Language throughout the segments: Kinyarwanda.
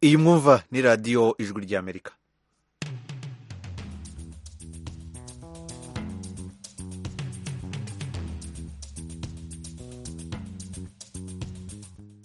iyi mwumva ni radiyo ijwi ry'amerika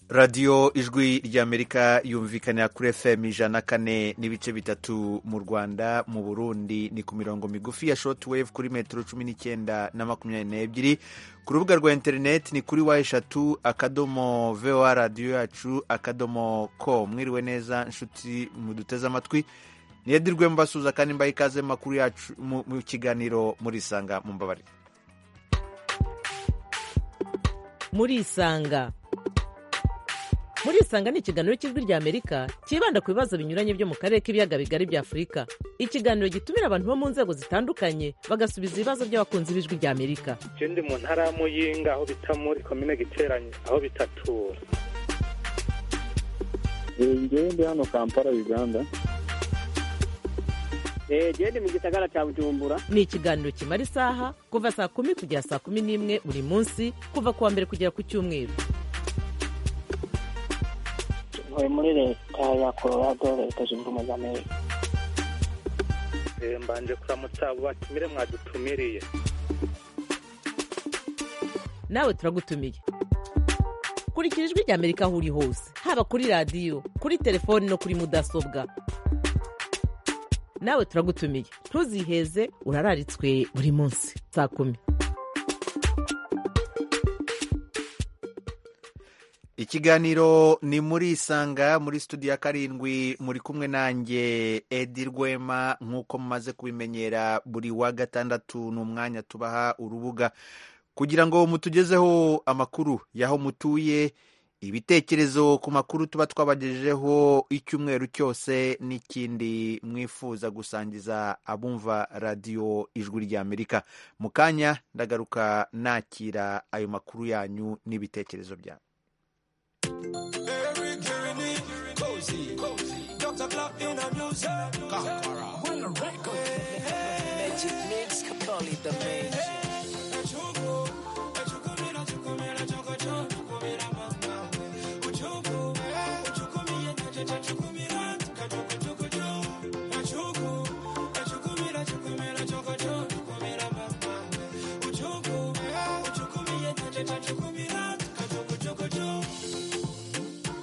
radiyo ijwi ry'amerika yumvikanira kuri fm ijana kane n'ibice bitatu mu rwanda mu burundi ni ku mirongo migufi ya shotwave kuri metero cumi n'icyenda na makumyabiri n'ebyiri ku rubuga rwa interineti ni kuri wa eshatu akadomo voa radiyo yacu akadomo ko mwiriwe neza inshuti muduteze amatwi niyedirwe mbasuza kandi mbaha ikaze makuru yacu mu kiganiro murisanga mu mbabare murisanga murisanga ni ikiganiro cy'ijwi ry'amerika cyibanda ku bibazo binyuranye byo mu karere k'ibiyaga bigari bya afurika ikiganiro gitumira abantu bo mu nzego zitandukanye bagasubiza ibibazo by'abakunzi b'ijwi ry'amerika ndi mu ntara ya muyinga aho bita muri komine giteranye aho bitatura ngewe ndi hano kampala uganda ndi mu gisagara cya bujumbura ni ikiganiro kimara isaha kuva saa kumi kugera saa kumi n'imwe buri munsi kuva ku wa mbere kugera ku cyumweru ntuye muri leta ya colorado leta zunze ubumwe za amerika mbanje kuramutsa abo batumire mwadutumiriye nawe turagutumiye kurikira ijwi ry'amerika aho uri hose haba kuri radiyo kuri telefoni no kuri mudasobwa nawe turagutumiye ntuziheze urararitswe buri munsi saa kumi ikiganiro ni muri isanga muri studio ya karindwi muri kumwe nanjye edi rwema nk'uko mumaze kubimenyera buri wa gatandatu ni umwanya tubaha urubuga kugira ngo mutugezeho amakuru y'aho mutuye ibitekerezo ku makuru tuba twabagejejeho icyumweru cyose n'ikindi mwifuza gusangiza abumva radiyo ijwi ry'amerika mu kanya ndagaruka nakira ayo makuru yanyu n'ibitekerezo byanyu Every journey, cozy, cozy. Dr. Clark in the music. Kakara. Bring a record. Magic mix, call it the magic.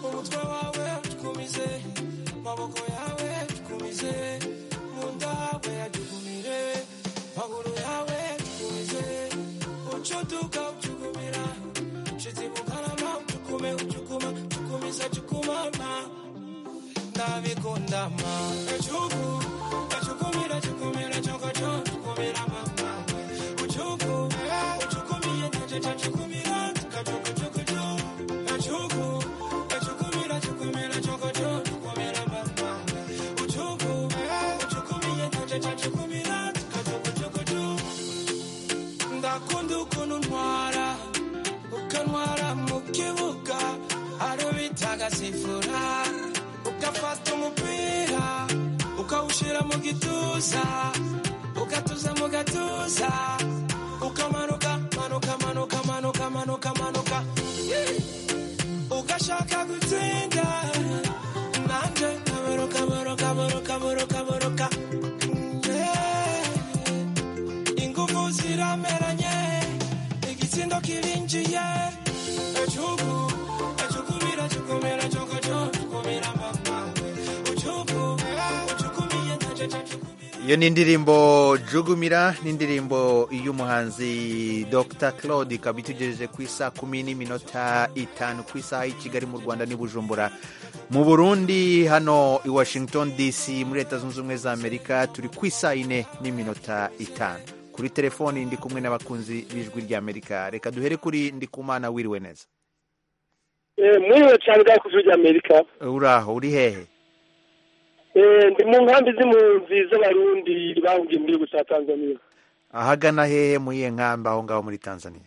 umutwe wawe tukumize maboko yawe tukumize munda hawe yatugumire maguru yawe tukumize ucutuka ucugumira shitimukarama ucukume ucukuma tukumisa cukumama ndabikundama ecuku ecukumira cukumira cokoco tukumira mama ucuku ucukumiye ndaceca cukumira tukacokocokoco ecuku ecukumira cukumira cokoco tukumira mama ucuku ucukumiye ndaceca cukumira tukacokocokoco ndakunda ukuntu ntwara ukantwara mu kibuga aro bitaga sifura ugafata umupira ukawushyira mu gituza ugatuza mu gatuza ukamanuka manuka manuka manuka manuka manuka Yeah. ugashaka gutsinda nanjye nkabaruka baruka baruka baruka baruka Yeah. ingufu zirameranye igitsindo kirinjiye ecubu ecukumira cukumira cokoco cukumira mama ucubu ucukumiye ndaceca cukumira iyo ni indirimbo jugumira ni indirimbo y'umuhanzi dr claude ikaba itugejeje ku isaa kumi n'iminota itanu ku isaha y'i kigali mu rwanda n'i bujumbura mu burundi hano i washington dc muri leta zunze ubumwe za amerika turi ku isaa yine n'iminota itanu kuri telefoni ndi kumwe n'abakunzi b'ijwi ry'amerika reka duhere kuri ndikumana wiriwe neza muriwe cyane bwa kuzwi ry'amerika uraho uri hehe ndi mu nkambi z'impunzi z'abarundi bahungiye mu gihugu cya tanzania ahagana hehe muri iyo nkambi aho ngaho muri tanzania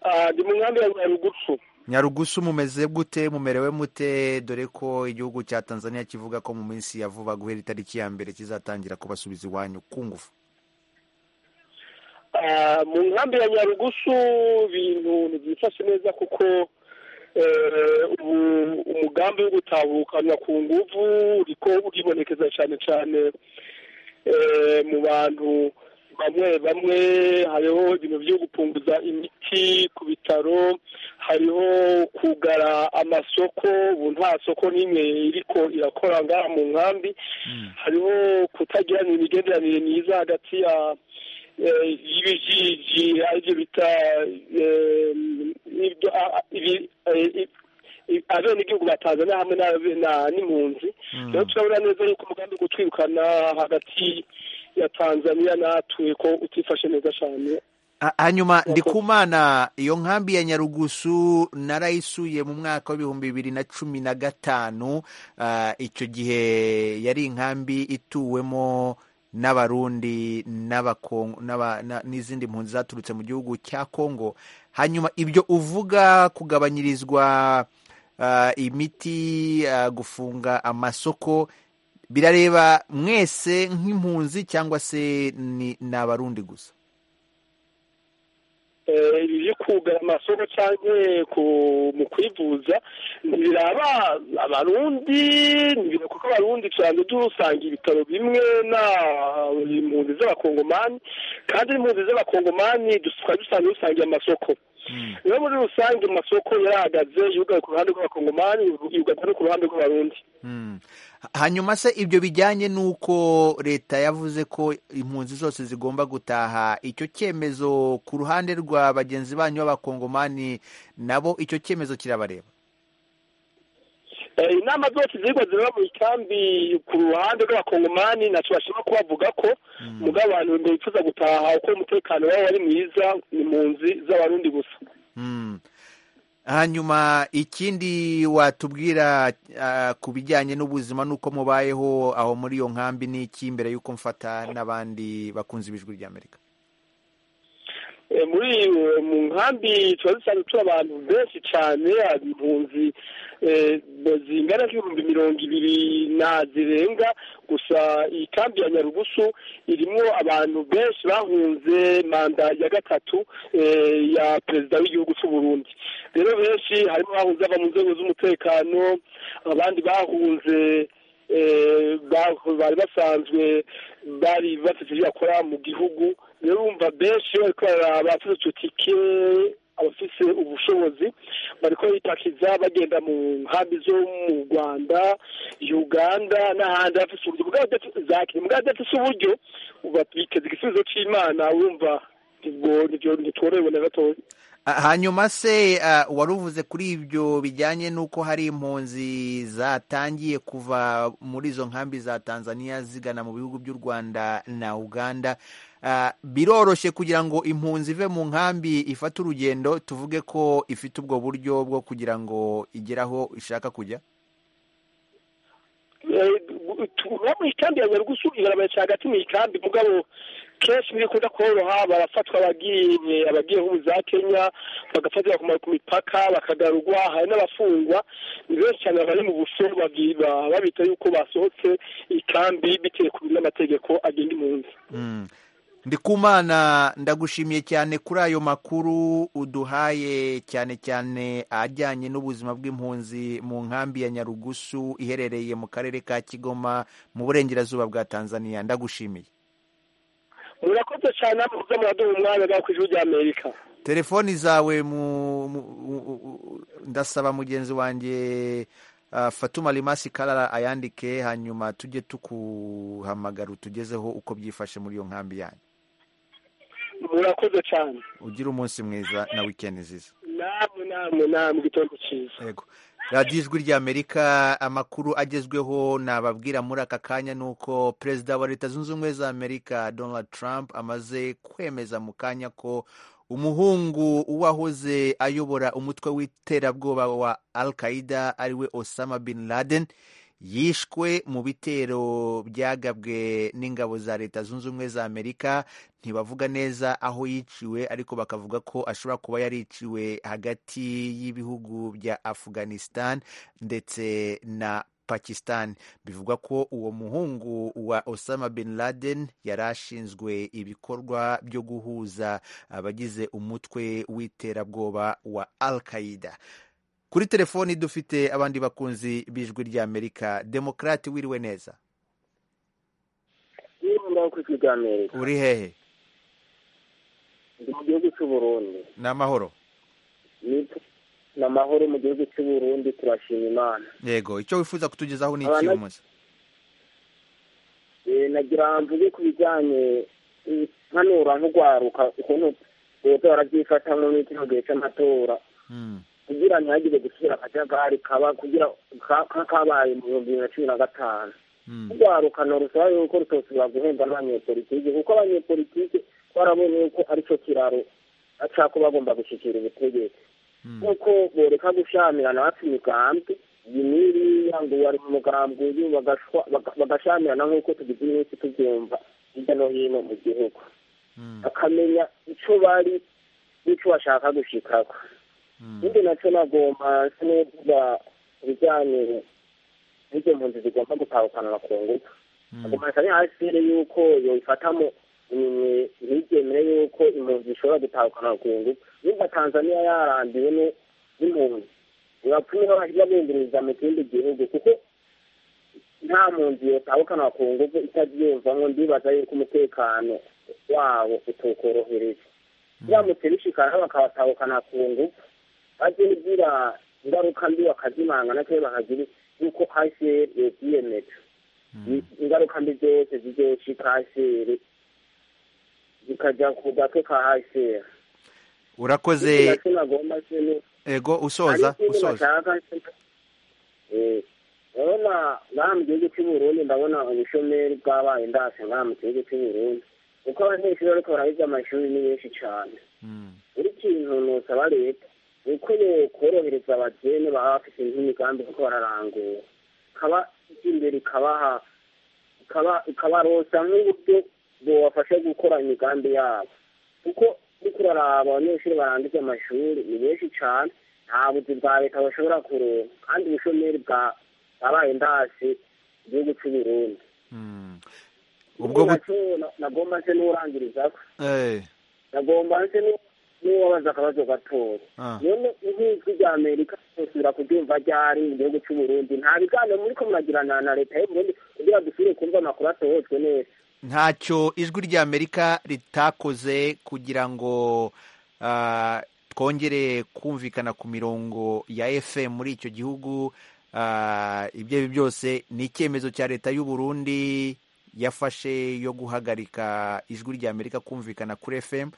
Ah, ndi mu nkambi ya nyarugupfu nyarugusu mumeze gute mumerewe mute dore ko igihugu cya tanzania kivuga ko mu minsi ya vuba guhera itariki ya mbere kizatangira kubasubiza iwanyu ku ngufu Ah, mu nkambi ya nyarugusu ibintu ntibyifashe neza kuko eh, ubu umugambi wo gutabukanya ku nguvu uriko uribonekeza cyane cyane eh, mu bantu bamwe bamwe hariho ibintu byo gupunguza imiti ku bitaro hariho kugara amasoko ubu nta soko n'imwe iriko irakora ngaha mu nkambi hariho kutagirana imigenderanire myiza hagati ya eh, y'ibijiji aribyo bita eh, ibyo- a- a- ibi- eh, i- abenegihugu ba tanzania hamwe n'abe- na- n'impunzi rero turabona neza yuko umugambi wo gutwirukana hagati ya tanzania natwe ko utifashe neza cyane Ha- hanyuma ndikumana iyo nkambi ya nyarugusu narayisuye mu mwaka w'ibihumbi bibiri na cumi na gatanu Ah, icyo gihe yari inkambi ituwemo n'abarundi n'abakongo n'aba- na- n'izindi mpunzi zaturutse mu gihugu cya kongo hanyuma ibyo uvuga kugabanyirizwa ah, imiti ah, gufunga amasoko birareba mwese nk'impunzi cyangwa se ni ni abarundi gusa Eh, ibi byo kugara amasoko cyangwa ku- mu kwivuza ntibiraba abarundi ntibireba kuko abarundi tusanzwe dusanga ibitaro bimwe na impunzi z'abakongomani kandi impunzi z'abakongomani tukaba dusanzwe dusangiye amasoko rero muri rusange amasoko yarahagaze yugaye ku ruhande rw'abakongomani yugaye no ku ruhande rw'abarundi Mm. hanyuma se ibyo bijyanye n'uko leta yavuze ko impunzi zose zigomba gutaha icyo cyemezo ku ruhande rwa bagenzi banyu b'abakongomani nabo icyo cyemezo kirabareba Eh, inama zose ziriko ziba mu ikambi ku ruhande rw'abakongomani ntaco bashobora kubavuga ko mugabo abantu bifuza gutaha uko umutekano wabo ari mwiza ni mu nzi z'abarundi gusa Mm. hanyuma ikindi watubwira ah, ku bijyanye n'ubuzima n'uko mubayeho aho muri iyo nkambi n'iki mbere y'uko mfata n'abandi bakunze ibijwi ry'amerika Eh, muri eh, mu nkambi tuba dusanzwe turi abantu benshi cane hari impunzi eh, bo- zingana nk'ibihumbi mirongo ibiri na zirenga gusa iyi kambi ya nyarugusu irimwo abantu benshi bahunze manda ya gatatu eh, ya perezida w'igihugu c'u Burundi rero benshi harimo bahunze aba mu nzego z'umutekano abandi bahunze eh, ba- bari basanzwe bari bafite ibyo bakora mu gihugu rero wumva benshi bariko bararaba abafite ututike abafise ubushobozi bariko bitakiza bagenda mu nkambi zo mu rwanda uganda n'ahandi abafise uburyo mugabo adafise- zakire mugabo adafise uburyo uba biteze igisubizo c'imana wumva ubwo nivyo ntitworohewe na gatoya Ah, hanyuma se ah, wari uvuze kuri ibyo bijyanye n'uko hari impunzi zatangiye kuva muri izo nkambi za tanzania zigana mu bihugu by'u rwanda na uganda Ah, biroroshye kugira ngo impunzi ive mu nkambi ifate urugendo tuvuge ko ifite ubwo buryo bwo kugira ngo igere aho ishaka kujya tuba mu ikambi ya nyarugusu ibarabara cya hagati mu ikambi mugabo kenshi ntibikunda koroha barafatwa abagiye abagiye nk'ubu za kenya bagafatira kumara ku mipaka bakagarurwa hari n'abafungwa ni benshi cyane bari mu buso babwira- babita yuko basohotse ikambi bitewe ku n'amategeko agenga impunzi Mm. ndikumana ndagushimiye cyane kuri ayo makuru uduhaye cyane cyane ajyanye n'ubuzima bw'impunzi mu nkambi ya nyarugusu iherereye mu karere ka kigoma mu burengerazuba bwa tanzania ndagushimiye murakoze cyane muza muraduha umwanya ngaho ku ijuru ry'amerika telefoni zawe mu, mu, u- u- u- ndasaba mugenzi wanjye uh, fatuma rimasi karara ayandike hanyuma tujye tukuhamagara utugezeho uko byifashe muri iyo nkambi yanyu murakoze cyane ugire umunsi mwiza na wikendi nziza namwe namwe namwe igitondo cyiza yego radiyo ijwi ry'amerika amakuru agezweho nababwira muri aka kanya ni uko perezida wa leta zunze ubumwe za amerika donald trump amaze kwemeza mu kanya ko umuhungu uwahoze ayobora umutwe w'iterabwoba wa al qaida ariwe osama bin laden yishwe mu bitero byagabwe n'ingabo za leta zunze ubumwe za amerika ntibavuga neza aho yiciwe ariko bakavuga ko ashobora kuba yariciwe hagati y'ibihugu bya afghanistan ndetse na pakistan bivugwa ko uwo muhungu wa osama bin laden yari ashinzwe ibikorwa byo guhuza abagize umutwe w'iterabwoba wa al qaida kuri telefoni dufite abandi bakunzi b'ijwi ry'amerika demokarate wiriwe neza niba ku ijwi ry'amerika uri hehe ndi mu gihugu cy'u burundi ni amahoro Ni- ni amahoro mu gihugu cy'u burundi turashima imana yego icyo wifuza kutugezaho ni iki Abana- uyu munsi Eh, nagira mvuge ku bijyanye eh, hano urahugwaruka ukuntu leta barabyifata mu muri kino gihe cy'amatora Mm, kugira ntihagire gusubira akajagari kaba kugira ka- ka- kabaye mu bihumbi bibiri na cumi na gatanu mm, urwarukano rusaba yuko rutosubira guhembwa n'abanyepolitike kuko abanyepolitike barabonye yuko aricyo kiraro acako bagomba gushyikira ubutegetsi mm. nk'uko boreka gushyamirana bafite imigambi iyi n'iriya ngo wari mu mugambi uyu bagashwa- baga- bagashyamirana nk'uko tugize iminsi tubyumva hirya no hino mu gihugu Mm, bakamenya icyo bari n'icyo bashaka gushikako mm. ikindi nacyo nagomba nsa n'uvuga ku bijyanye n'ibyo mpunzi zigomba gutahukanwa ku ngufu Mm, agomba cyane hasire yuko yoyifatamo imwe ntibyemere yuko impunzi zishobora gutahukana ku ngufu niba tanzaniya yarandiwe no- n'impunzi ntibapfuye babunguririza mu kindi gihugu kuko nta mpunzi yotahukana ku ngufu itabyiyumvamo ndibaza yuko umutekano wabo utukorohereje biramutse bishikana bakabatahukana ku ngufu baze nigira ingaruka mbi bakazimanga nacyo bakagira yuko hasire yobyiyemeje mm, ingaruka mbi zose zizoshika haseri zikajya ku gatwe ka haseri urakoze sinagomba sino ego hari usoza ikindi usoza bashaka urabona ngaha mu gihugu cy'u Burundi ndabona ubushomeri bwabaye ndase ngaha mu gihugu cy'u Burundi kuko abanyeshuri bariko barahiga amashuri ni benshi cyane Mm, buri kintu nusaba leta ni uko korohereza abageni baba bafite nk'imigambi kuko bararangura ikaba imbere ikabaha ikaba ikabarosa nk'uburyo bubafasha gukora imigambi yabo kuko kuko uraraba abanyeshuri barangije amashuri ni benshi cyane nta buzi bwa leta bashobora kuronka kandi ubushomeri bwa bwabaye ndasi igihugu cy'u burundi mm. ubwo ubwo bu- nagomba se n'urangirizako eh, nagomba se n'uwabaza akabazo gatoya ah, rero nk'ijwi rya amerika dusubira kubyumva ryari mu gihugu cy'u burundi nta biganiro muri ko muragirana na leta y'u burundi kugira dusubire kumva amakuru atohotswe neza ntacyo ijwi ry'amerika ritakoze kugira ngo ah, twongere kumvikana ku mirongo ya fm muri icyo gihugu Ah, ibyo ari byo byose ni icyemezo cya leta y'u burundi yafashe yo guhagarika ijwi ry'amerika kumvikana kuri fm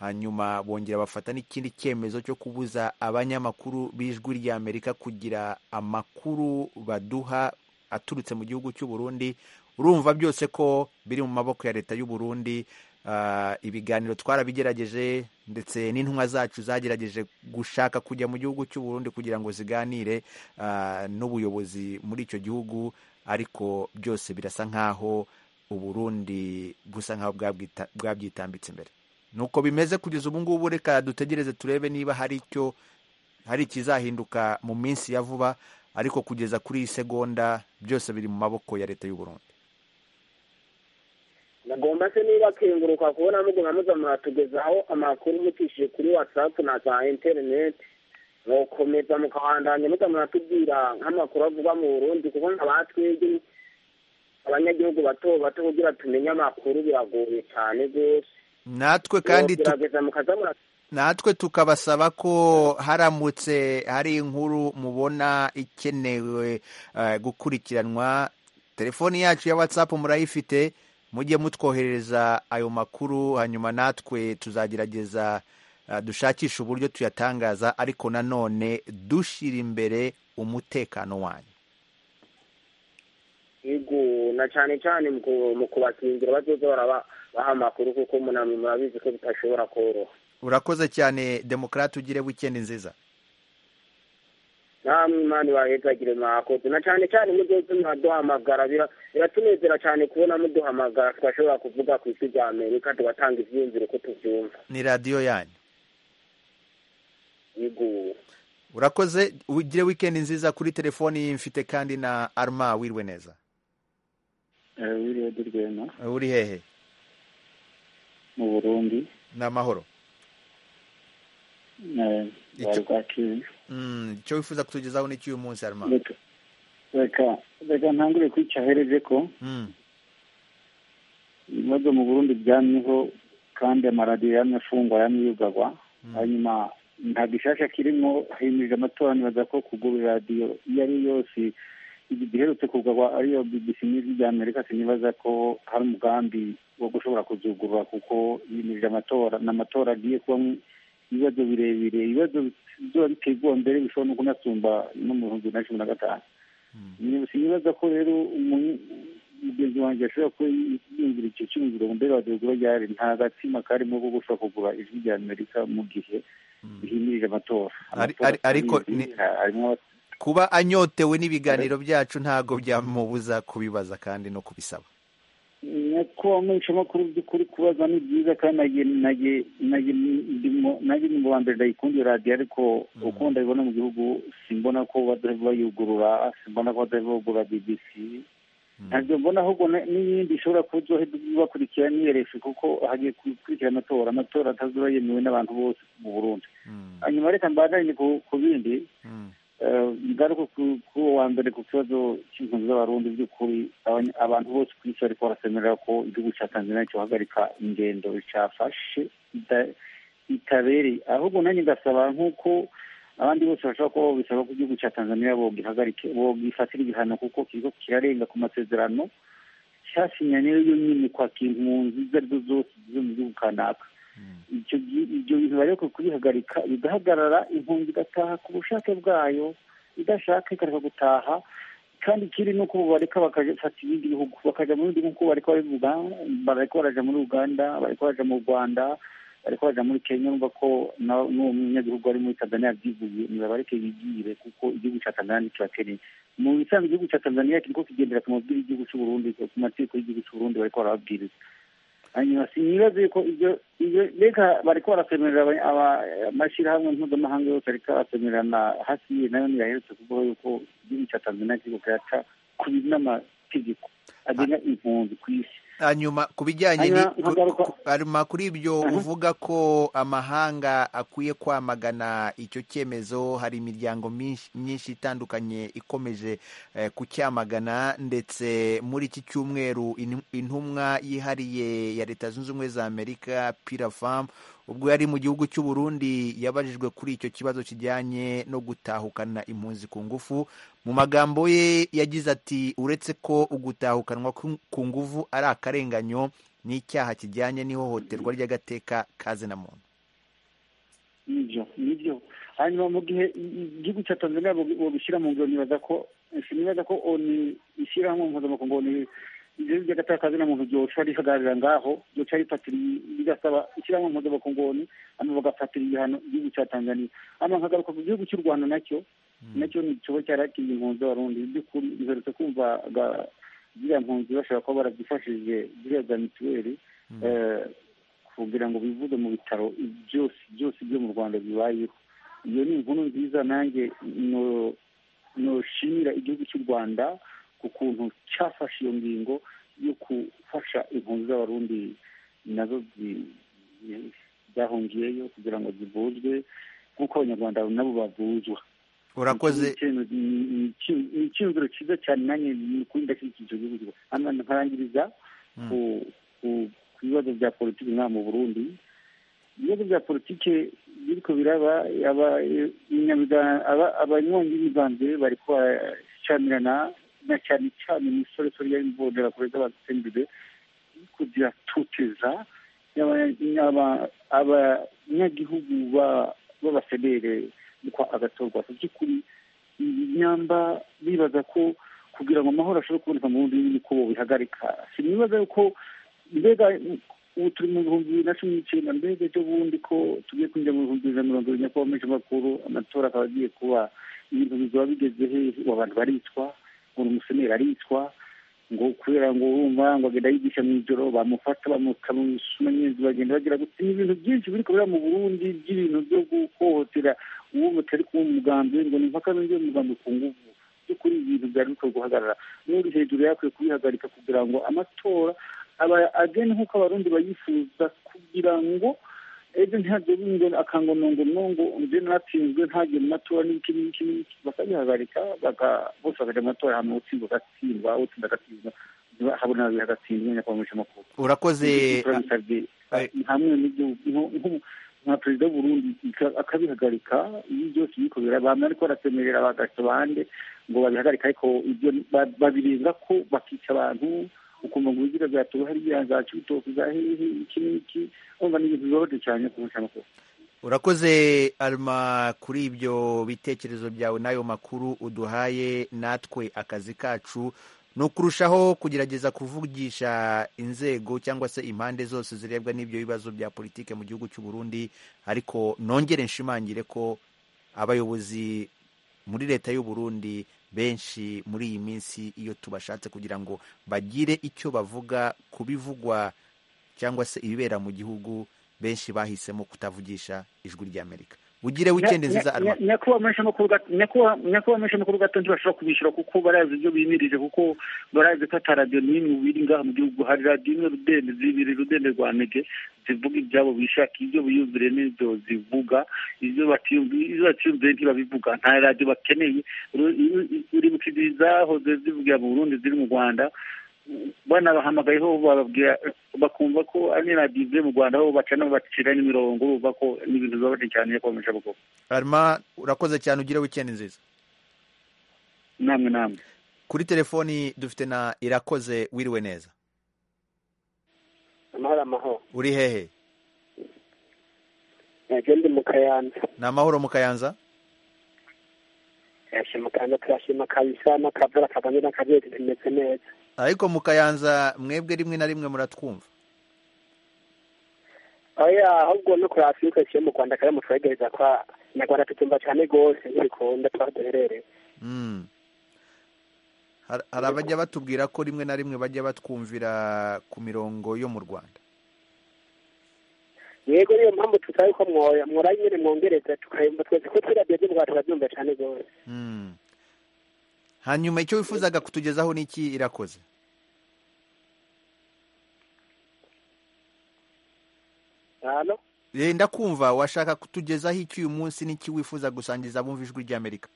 hanyuma bongera bafata n'ikindi cyemezo cyo kubuza abanyamakuru b'ijwi ry'amerika kugira amakuru baduha aturutse mu gihugu cy'u burundi urumva byose ko biri mu maboko ya leta y'u burundi Ah, ibiganiro twarabigerageje ndetse n'intumwa zacu zagerageje gushaka kujya mu gihugu cy'u burundi kugira ngo ziganire ah, n'ubuyobozi muri icyo gihugu ariko byose birasa nk'aho uburundi busa nk'aho bwabwita- bwabyitambitse imbere nuko bimeze kugeza ubu ngubu reka dutegereze turebe niba hari icyo hari ikizahinduka mu minsi ya vuba ariko kugeza kuri iyi segonda byose biri mu maboko ya leta y'u burundi nagomba se niba kenguruka kubona muguma muza muratugezaho amakuru mutishije kuri watsapu na za interineti mukomeza mukabandanya muza muratubwira nk'amakuru avugwa mu burundi kuko nkaba twebwe abanyagihugu bato bato kugira tumenye amakuru biragoye cyane rwose natwe kandi tu- gerageza mukaza murat natwe tukabasaba ko haramutse hari inkuru mubona ikenewe eh, gukurikiranwa telefoni yacu ya whatsapp murayifite mujye mutwoherereza ayo makuru hanyuma natwe tuzagerageza eh, dushakishe uburyo tuyatangaza ariko nanone dushyira imbere umutekano wanyu yego na cyane cyane mu ku- mu kubakingira bazoza baraba baha amakuru kuko munamwe murabizi ko bitashobora koroha urakoze cyane demokarate ugire wikendi nziza namwe imana ibahezagire mwakoze na cyane cyane muzoze muraduhamagara bira- biratunezera cyane kubona muduhamagara tugashobora kuvuga ku isi rya amerika tugatanga ibyiyumviro uko tubyumva ni radiyo yanyu yego urakoze ugire wikendi nziza kuri telefoni mfite kandi na arma wirwe neza wiriwe di rwema uri hehe mu burundi ni amahoro eh, bari kwakira Mm, icyo wifuza kutugezaho ni iki uyu munsi harimo reka reka reka ntangure kwicahereje ko ibibazo mu burundi byamyeho kandi amaradiyo yamye afungwa yamye yugarwa hanyuma nta gishasha kirimo himirije amatora nibaza ko kugura radiyo iyo ari yo yose igiherutse kugarwa ariyo bbc n'ijwi rya amerika sinibaza ko hari umugambi wo gushobora kuzugurura kuko himirije amatora ni amatora agiye kubamo ibibazo birebire ibibazo bizoba biteye mbere bishobora no kunasumba no mu bihumbi bibiri na cumi na gatanu sinibaza ko rero umu- mugenzi wanjye ashobora kuba yumvira icyo cyumviro ngo mbere waduhugura ryari nta gatsima karimo ko gushobora kugura ijwi rya amerika mu gihe rihimirije amatora Ari- Amatora ari- ariko tubizi, ni- ha- harimo kuba anyotewe n'ibiganiro byacu ntabwo byamubuza kubibaza kandi no kubisaba nuko amenyeshamakuru by'ukuri kubaza ni byiza kandi nanjye nanjye nanjye ndimo nanjye ni mu bambere ndayikundira radiyo ariko uko ndabibona mu gihugu simbona ko badaheba bayugurura simbona ko badaheba bagura bbc ntabwo mbona ahubwo na- n'iyindi ishobora kuzoheza bakurikira n'iyerefu kuko hagiye gukurikira amatora amatora atazura yemewe n'abantu bose mu burundi Mm, hanyuma reka mbandanye ku- ku bindi mm, Eh, ngaruka ku- kuri uwo wa mbere ku kibazo cy'impunzi z'abarundi by'ukuri abany- abantu bose ku isi bariko barasemerera ko igihugu cya tanzania cyohagarika ingendo cafashe ita- itabereye ahubwo nanjye ngasaba nk'uko abandi bose bashobora kuba bisaba ko igihugu cya tanzania bogihagarike bogifatira igihano kuko kiriko kirarenga ku masezerano cyasinye niyo yonyine kwakira impunzi izo arizo zose zizo mu gihugu kanaka icyo gi- ibyo bintu bariko kubihagarika bigahagarara impunzi igataha ku bushake bwayo idashaka ikareka gutaha kandi ikindi ni uko bareka bakafata ibindi bihugu bakaja mu bindi bihugu bareka bari mu Uga- bareka baraja muri uganda bareka baraja mu rwanda bareka baraja muri kenya urumva ko na- n'uwo munyagihugu ari muri tanzania yabyivuye nibabareke bigire kuko igihugu ca tanzania ntikibakeneye mu bisanzwe igihugu ca tanzania kiriko kigendera ku mabwiriza y'igihugu c'uburundi ku mategeko y'igihugu c'uburundi bareko barababwiriza hanyuma sinibaze yuko ibyo ibyo reka bariko barasemerera aba- aba- amashyirahamwe mpuzamahanga yose ariko arasemerera na hasi nayo ntiyaherutse kuvuga yuko igihugu cya tanzania kiriko kiraca ku n'amategeko agenga impunzi ku isi hanyuma ku bijyanye ni- Hanyuma nkagaruka- ku- hanyuma kuri ibyo uvuga ko amahanga akwiye kwamagana icyo cyemezo hari imiryango myinshi- myinshi itandukanye ikomeje eh, kucyamagana ndetse muri iki cyumweru in- intumwa yihariye ya leta zunze ubumwe za amerika pirafamu ubwo yari mu gihugu cy'u Burundi yabajijwe kuri icyo kibazo kijyanye no gutahukana impunzi ku ngufu mu magambo ye yagize ati uretse ko ugutahukanwa ku- ku nguvu ari akarenganyo n'icyaha kijyanye n'ihohoterwa ry'agateka kaze na muntu nibyo nibyo hanyuma mu gihe igihugu cya tanzania bobishyira mu ngiro nibaza ko sinibaza ko oni ishyirahamwe mpuzamakungu oni ibyo by'agatakazi na muntu byoca rihagararira ngaho byoca rifatira bigasaba ishyirahamwe mpuzamakungu oni hano bagafatira igihano igihugu cya tanzania hano nkagaruka ku gihugu cy'u rwanda nacyo nacyo ni ikigo cyarakiriye impunzi z'abarundi by'ukuri duherutse kumva ga- ziriya mpunzi bashobora kuba barabyifashije ziriya za mituweli eh, kugira ngo bivuze mu bitaro byose byose byo mu rwanda bibayeho iyo ni inkuru nziza nanjye no- noshimira igihugu cy'u rwanda ku kuntu cyafashe iyo ngingo yo gufasha impunzi z'abarundi nazo zi- zi- zahungiyeyo kugira ngo zivuzwe nk'uko abanyarwanda nabo bavuzwa urakoze ni icyumviro cyiza cyane nanjye ni ukuri ndashyigikije igihugu cy'u Rwanda. hano nkarangiriza ku- ku ku bibazo bya politiki nka mu burundi ibibazo bya politiki biriko biraba aba- inyamiga- aba- abanywanyi b'imigambi bariko baracamirana na cyane cyane imisoresore y'imbonerakure z'abatsembere biriko ziratoteza Aba- aba- abanyagihugu ba- b'abasedere kwa agatorwa ku by'ukuri ibinyamba bibaza ko kugira ngo amahoro ashobore kuboneka mu bundi ni ko bihagarika sinibaza yuko mbega ubu turi mu bihumbi bibiri na cumi n'icyenda mbega ejo bundi ko tugiye kwinjira mu bihumbi bibiri na mirongo irindwi nyakubahwa menshi amatora akaba agiye kuba ibintu bizaba bigeze hehe ubu abantu baricwa ngo ni umuseneri aricwa ngo kubera ngo urumva ngo agenda yigisha mu ijoro bamufata bamukamusuma nyinshi bagenda bagira gutya ni ibintu byinshi biri kubera mu burundi by'ibintu byo guhohotera uwo mutari kuba umugambi ngo ni impaka n'undi mugambi ku nguvu by'ukuri ibintu byari bikwiye guhagarara n'uri hejuru yakwiye kubihagarika kugira ngo amatora aba agene nk'uko abarundi bayifuza kugira ngo ejo ntabyo bingana akango nungu nungu nje natsinzwe ntagiye mu matora n'iki n'iki n'iki bakabihagarika baka bose bakajya mu matora hanyuma utsinzwe agatsindwa utsinda agatsindwa habona babiri agatsindwa nyakubahwa amakuru urakoze turabisabye hamwe n'igihugu nka perezida w'uburundi akabihagarika iyo byose bikorera bamwe ariko barasemerera bagahita bande ngo babihagarike ariko ibyo babirenza ko bakica abantu ukumva ngo ubugira bwatuma hari ibyanza cy'ubutoki za hehe iki n'iki urumva ni ibintu bibabaje cyane ku mushamakuru urakoze alma kuri ibyo bitekerezo byawe n'ayo makuru uduhaye natwe akazi kacu ni ukurushaho kugerageza kuvugisha inzego cyangwa se impande zose zirebwa n'ibyo bibazo bya politike mu gihugu cy'u Burundi ariko nongere nshimangire ko abayobozi muri leta y'u Burundi benshi muri iyi minsi iyo tubashatse kugira ngo bagire icyo bavuga ku bivugwa cyangwa se ibibera mu gihugu benshi bahisemo kutavugisha ijwi ry'amerika ugire wikendi nziza alma nyakubahwa menshi amakuru gato ntibashobora kubishyura kuko barazi ibyo bimirije kuko barazi ko ataradiyo n'imwe biri ngaha mu gihugu hari radiyo imwe rudende zibiri rudende rwa mege zivuga ibyabo bishakiye ibyo biyumvire n'ibyo zivuga ibyo batiyumviye ntibabivuga nta radiyo bakeneye uribuka zahoze zivugira mu burundi ziri mu rwanda banabahamagaye ho bababwira bakumva ko ari radiyo ivuye mu rwanda aho bacana bacira n'imirongo bumva ko n'ibintu bibabaje cyane yo kwamisha abagabo alma urakoze cyane ugire wikendi nziza namwe namwe kuri telefoni dufite na irakoze wiriwe neza amahoro amahoro uri hehe nabyo ndi mu kayanza ni amahoro mu kayanza yashima kayanza tuyashima kabisa n'akavura kavanye n'akabyeyi tumeze neza ariko mukayanza mwebwe rimwe na rimwe muratwumva oya ahubwo no kuri afurika yo mu rwanda kare mutwegereza kwa nyarwanda tutumva cyane rwose ntibikunda tuba duherereye Mm. Har- hari abajya batubwira ko rimwe na rimwe bajya batwumvira ku mirongo yo mu rwanda yego niyo mpamvu tutaye ko mwoya mwora nyine mwongereza tukayumva twese ko twirabyo by'ubwa turabyumva cyane rwose Mm. hanyuma icyo wifuzaga kutugezaho ni iki irakoze hano Eh, ndakumva washaka kutugezaho iki uyu munsi n'iki wifuza gusangiza abumva ijwi ry'amerika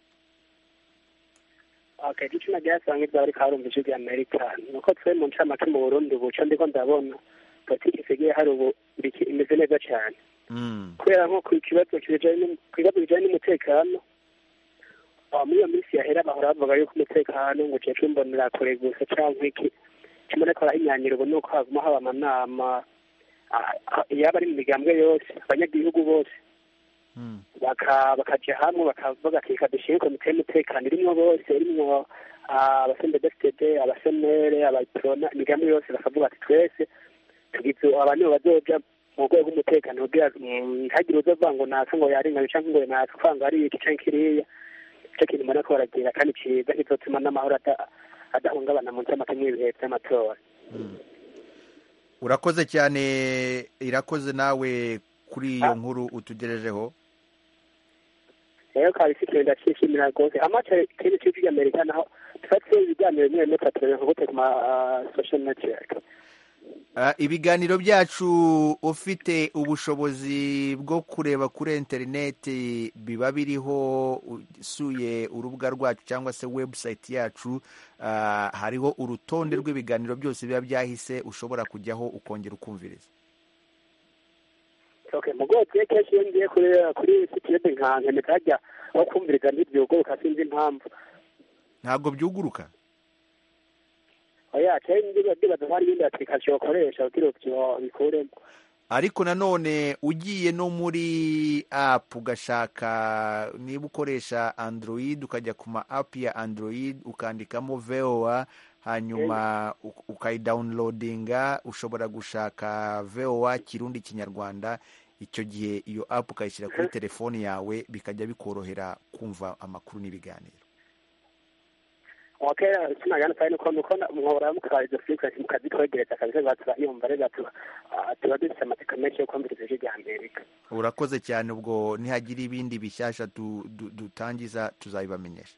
okay icyo nabyasanga ibyo ariko harumva ijwi rya amerika ni uko twe mu ncamake mu burundi ubu cyo ndiko ndabona politiki isigaye hari ubu biki- imeze neza cyane Mm. kubera nko ku kibazo kijanye n'u- ku bibazo bijanye n'umutekano ah, muri iyo minsi yahera bahora bavuga yuko umutekano ngo cece mbonera kure gusa canke iki kimwe ariko arahinyanyira ubu nuko haguma haba amanama ah, ah, yaba ari mu migambwe yose abanyagihugu bose Mm. baka bakaja hamwe bakavuga ati reka dushyire komite y'umutekano irimwo bose irimwo ah, abasenedefitd abasenere abaprona imigambi yose bakavuga ati twese tugize aba nibo bazoja mu rwego rw'umutekano kugira mm, ntihagire uzova ngo naka ngo yarengaje canke ngo naka kwanga ari iki canke kiriya ico kintu mbona ko baragira kandi ciza ntizotuma n'amahoro ada- adahungabana mu ncamake mw'ibihe vy'amatora urakoze cyane irakoze nawe kuri iyo nkuru utugejejeho rero kabisa ikintu ndakishimira rwose amaca ikindi cy'uko ry'amerika naho tufatire ibiganiro bimwe bimwe turatureberera kugute ku ma social network Ah, ibiganiro byacu ufite ubushobozi bwo kureba kuri interineti biba biriho usuye urubuga rwacu cyangwa se webusayiti yacu ah, hariho urutonde rw'ibiganiro byose biba byahise ushobora kujyaho ukongera ukumviriza okay mu bwoko bwe kenshi iyo ngiye kuri kuri sitiyede nkanka nikajya aho kumviriza ntibyuguruka sinzi impamvu ntabwo byuguruka oya kenshi ndiba ndibaza ko hari ibindi application ukoresha kugira ngo bikuremo ariko nanone ugiye no muri apu ugashaka niba ukoresha android ukajya ku ma apu ya android ukandikamo voa hanyuma u- ukayidawunirodinga ushobora gushaka voa kirundi kinyarwanda icyo gihe iyo apu ukayishyira kuri telefoni yawe bikajya bikorohera kumva amakuru n'ibiganiro okay sinagana fayini uko nuko mwahora mukora izo frequency mukazitwegereza kabisa batuyumva rero tuba ah, tuba dufite amatsiko menshi yo kumviriza ijwi rya amerika urakoze cyane ubwo nihagira ibindi bishyashya du- du- dutangiza tuzabibamenyesha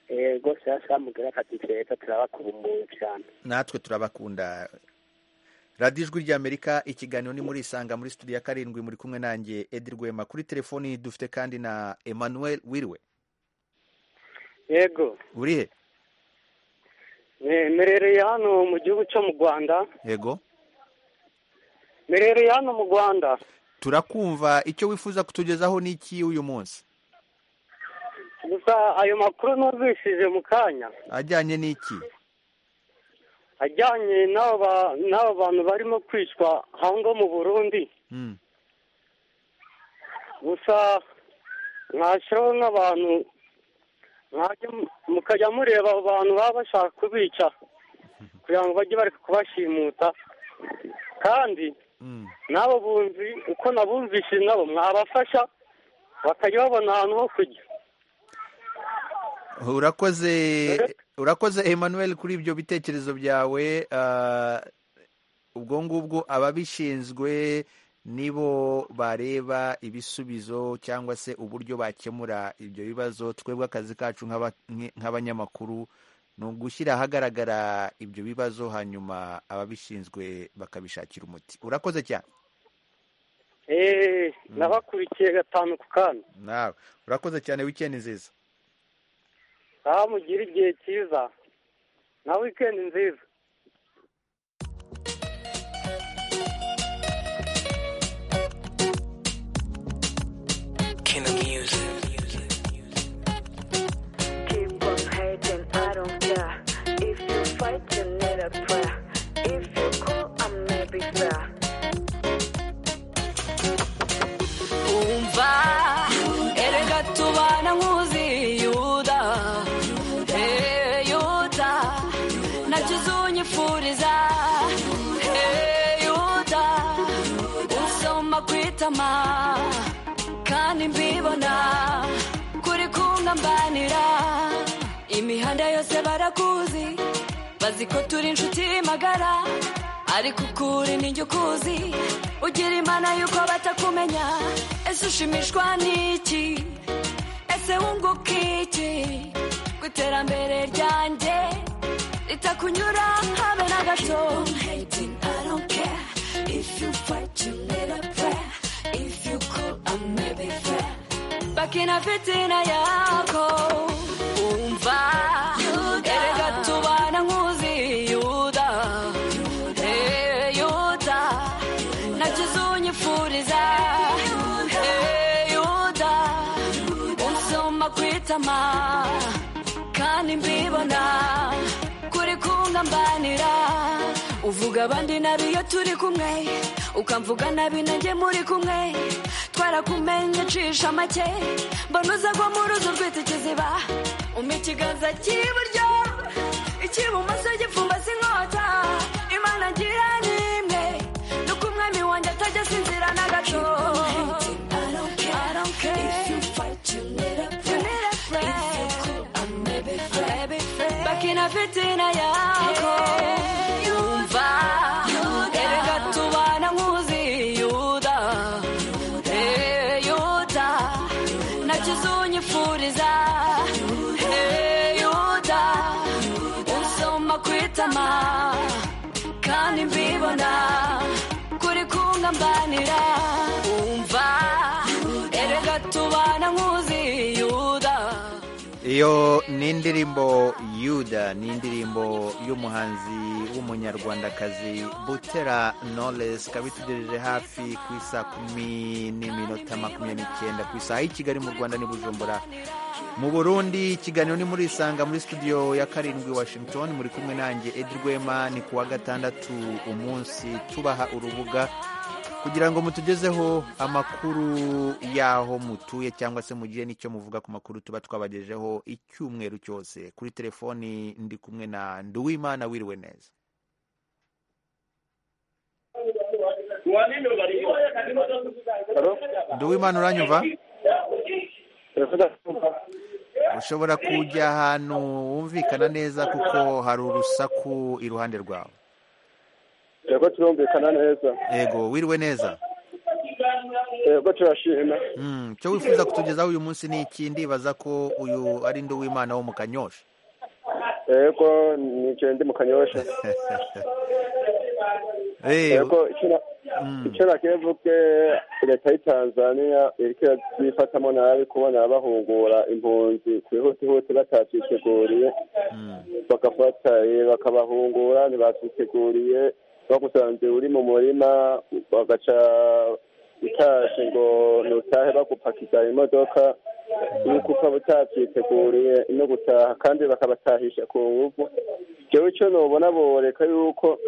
yego sasa mugera kati keza turabakubumbura cyane natwe turabakunda radiyo ijwi ry'amerika ikiganiro ni muri isanga muri studio ya karindwi muri kumwe nanjye edi rwema kuri telefoni dufite kandi na emmanuel wiriwe yego urihe Eh, mperereye hano mu gihugu cyo mu rwanda yego mperereye hano mu rwanda turakumva icyo wifuza kutugezaho ni iki uyu munsi gusa ayo makuru nuzishije mu kanya ajyanye n'iki ajyanye n'abo ba- n'abo bantu barimo kwicwa hango mu burundi Mm, gusa mwashyiraho nk'abantu mwajya mu- mukajya mureba abo bantu baba bashaka kubica kugira ngo bajye bareka kubashimuta kandi mm. n'abo bunzi uko nabumvise nabo mwabafasha bakajya babona ahantu ho kujya urakoze urakoze emmanuel kuri ibyo bitekerezo byawe ah, ubwo ngubwo ababishinzwe nibo bareba ibisubizo cyangwa se uburyo bakemura ibyo bibazo twebwe akazi kacu nk'aba- nk'i- nk'abanyamakuru ni ugushyira ahagaragara ibyo bibazo hanyuma ababishinzwe bakabishakira umuti urakoze cyane eee nabakurikiye gatanu ku kanya nawe urakoze cyane wikendi nziza aho mugira igihe cyiza na wikendi nziza King of music. Keep on hating, I don't care. If you fight, you need a prayer. If you call, I may be fair. umva erega tubana nkuzi yuda Hey, yuda ntacyo uzonyifuriza Hey, yuda usoma ku itama kandi mbibona kuri kungambanira imihanda yose barakuzi bazi ko turi inshuti magara ariko ukuri ni njye ukuzi ugira imana y'uko batakumenya ese ushimishwa n'iki ese wunguka iki ku iterambere ryanjye ritakunyura habe na gato bakina fitina yako umva erega tubana nkuzi yuda Hey, yuda ntacyo uzonyifuriza Hey, yuda unsoma ku itama kandi mbibona kuri kungambanira uvuga abandi nabi iyo turi kumwe ukamvuga nabi nanjye muri kumwe twarakumenye cisha make mbona uza ko mu ruzi urwita ikiziba umpa ikiganza cy'iburyo icy'ibumoso gipfumbase inkota imana ngira ni imwe nuko umwami wanjye atajya asinzira na gato I don't care. You need a friend. bakina fitina yako yumva erega tubana nkuzi yuda Hey, yuda ntacyo uzonyifuriza Hey, yuda unsoma ku itama kandi mbibona kuri kungambanira umva erega tubana nkuzi yuda iyo ni indirimbo yuda ni indirimbo y'umuhanzi w'umunyarwandakazi butera knowless ikaba itugejeje hafi ku isaa kumi n'iminota makumyabiri n'icyenda ku isaha y'i kigali mu rwanda n'i bujumbura mu burundi ikiganiro ni muri isanga muri studio ya karindwi washington muri kumwe nanjye edi rwema ni ku wa gatandatu umunsi tubaha urubuga kugira ngo mutugezeho amakuru y'aho mutuye cyangwa se mugire n'icyo muvuga ku makuru tuba twabagejeho icyumweru cyose kuri telefoni ndi kumwe na nduwimana wiriwe neza nduwimana uranyumva ushobora kujya ahantu wumvikana neza kuko hari urusaku iruhande rwawe yego turumvikana neza yego wiriwe neza yego turashima Mm, icyo wifuza kutugezaho uyu munsi ni iki ndibaza ko uyu ari ndi w'imana wo mu kanyosha yego ni icyo ndi mu kanyosha yego icyo nakwiye mvuge leta y'i tanzania iriko irabifatamo nabi kubona bahungura impunzi kwihutihuti batavyiteguriye bagafata bakabahungura ntibavyiteguriye bagusanze uri mu murima bagaca utashe ngo nutahe bagupakiza imodoka yuko ukaba utatyiteguriye no gutaha kandi bakabatahisha ku nguvu jewe ico nobona boreka yuko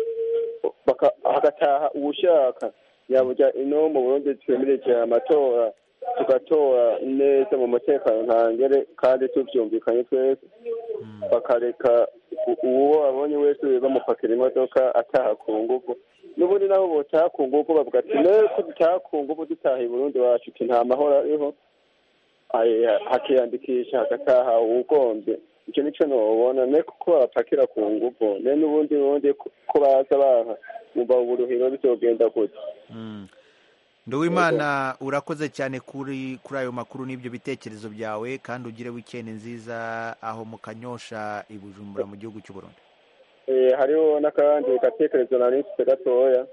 hagataha uwushaka yaburya ino mu burundi twemereje amatora tugatora neza mu mutekano ntangere kandi tuvyumvikanye twese bakareka uwo babonye wese bamupakira imodoka ataha ku nguvu n'ubundi naho botaha ku nguvu bavuga ati neko dutaha ku nguvu dutaha i burundi wacu ti nta mahoro ariho hakiyandikisha hagataha uwugombye icyo nicyo nubona ne kuko babapakira ku nguvu ne n'ubundi bundi ko baza baha umva uburuhiro bizogenda gute nduwimana urakoze cyane kuri kuri ayo makuru n'ibyo bitekerezo byawe kandi ugire wikendi nziza aho mu kanyosha i bujumbura mu gihugu cy'u burundi hariho n'akandi gatekerezo nari mfite gatoya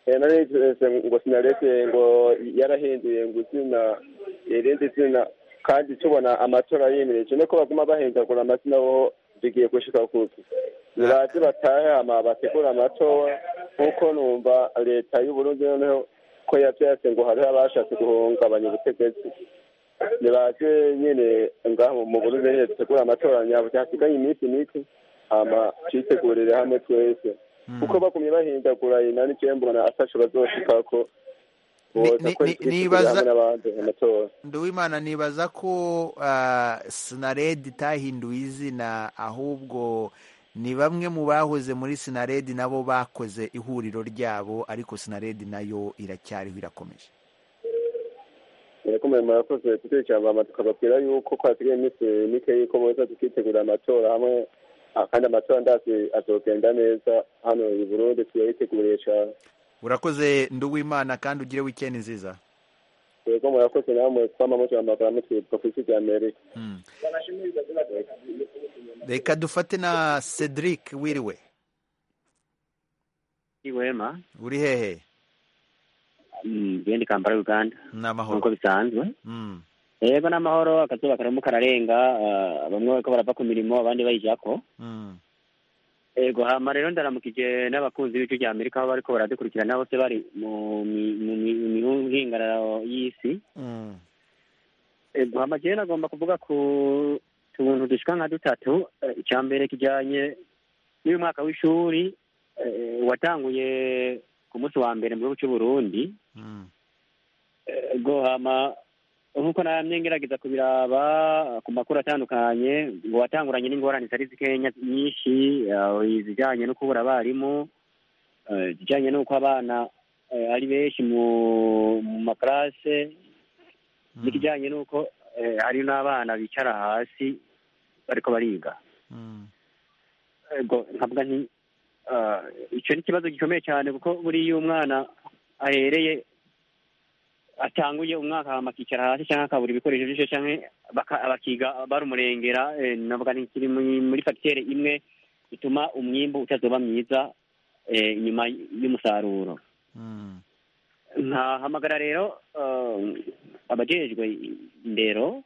nari ntekereze ngo sinaretse ngo yarahinduye ngo izina irindi zina kandi tubona amatora yemereje nuko baguma bahindagura amazina bo bigiye gushika kuki birazi batahe hama bategura amatora nkuko numva leta y'uburundi noneho ko yavyase ngo hariho abashatse guhungabanya ubutegetsi nibaze nyene ngaho mu burundi nyene dutegura amatora nyabuti hasiganye iminsi mike hama twitegurire hamwe twese kuko bagumye bahindagura inani jewe mbona atasho bazoshikako nduwimana nibaza ko sinaredi itahinduye izina ahubwo ni bamwe mu bahoze muri sinaredi nabo bakoze ihuriro ryabo ariko sinaredi nayo iracyariho irakomeje irakomeye murakoze tutecyamba tukababwira yuko kwasigaye iminsi mike yuko boza tukitegurira amatora hamwe kandi amatora ndazi azogenda neza hano i burundi tuyayiteguriye cyane urakoze nduwimana kandi ugire wikendi nziza yego murakoze namwe twama mujahamagara mutwitwa ku isi rya amerika reka dufate na cedric wiriwe iwema uri hehe ndi kampala uganda ni amahoro nk'uko bisanzwe yego ni amahoro akazuba karimo kararenga bamwe bariko barava ku mirimo abandi bayijako ego hama rero ndaramukije n'abakunzi b'ibice bya amerika aho bariko baradukurikirana bose bari mu mihingararo y'isi ego hama jewe nagomba kuvuga ku tuntu dushika nka dutatu icya mbere kijanye n'uyu mwaka w'ishuri watanguye ku munsi wa mbere mu gihugu c'uburundi ego hama nk'uko namye ngerageza kubiraba ku makuru atandukanye ngo watanguranye n'ingorane zitari zikenya nyinshi izijyanye no kubura abarimu izijyanye n'uko abana ari benshi mu makarase n'ikijyanye n'uko hari n'abana bicara hasi bariko bariga nkavuga nti icyo ni ikibazo gikomeye cyane kuko buriya umwana ahereye atanguye umwaka hama akicara hasi cyangwa akabura ibikoresho byinshi cyangwa bakiga barumurengera navuga ni kiri muri fagitere imwe ituma umwimbu utazoba mwiza inyuma y'umusaruro nkahamagara rero abajejwe indero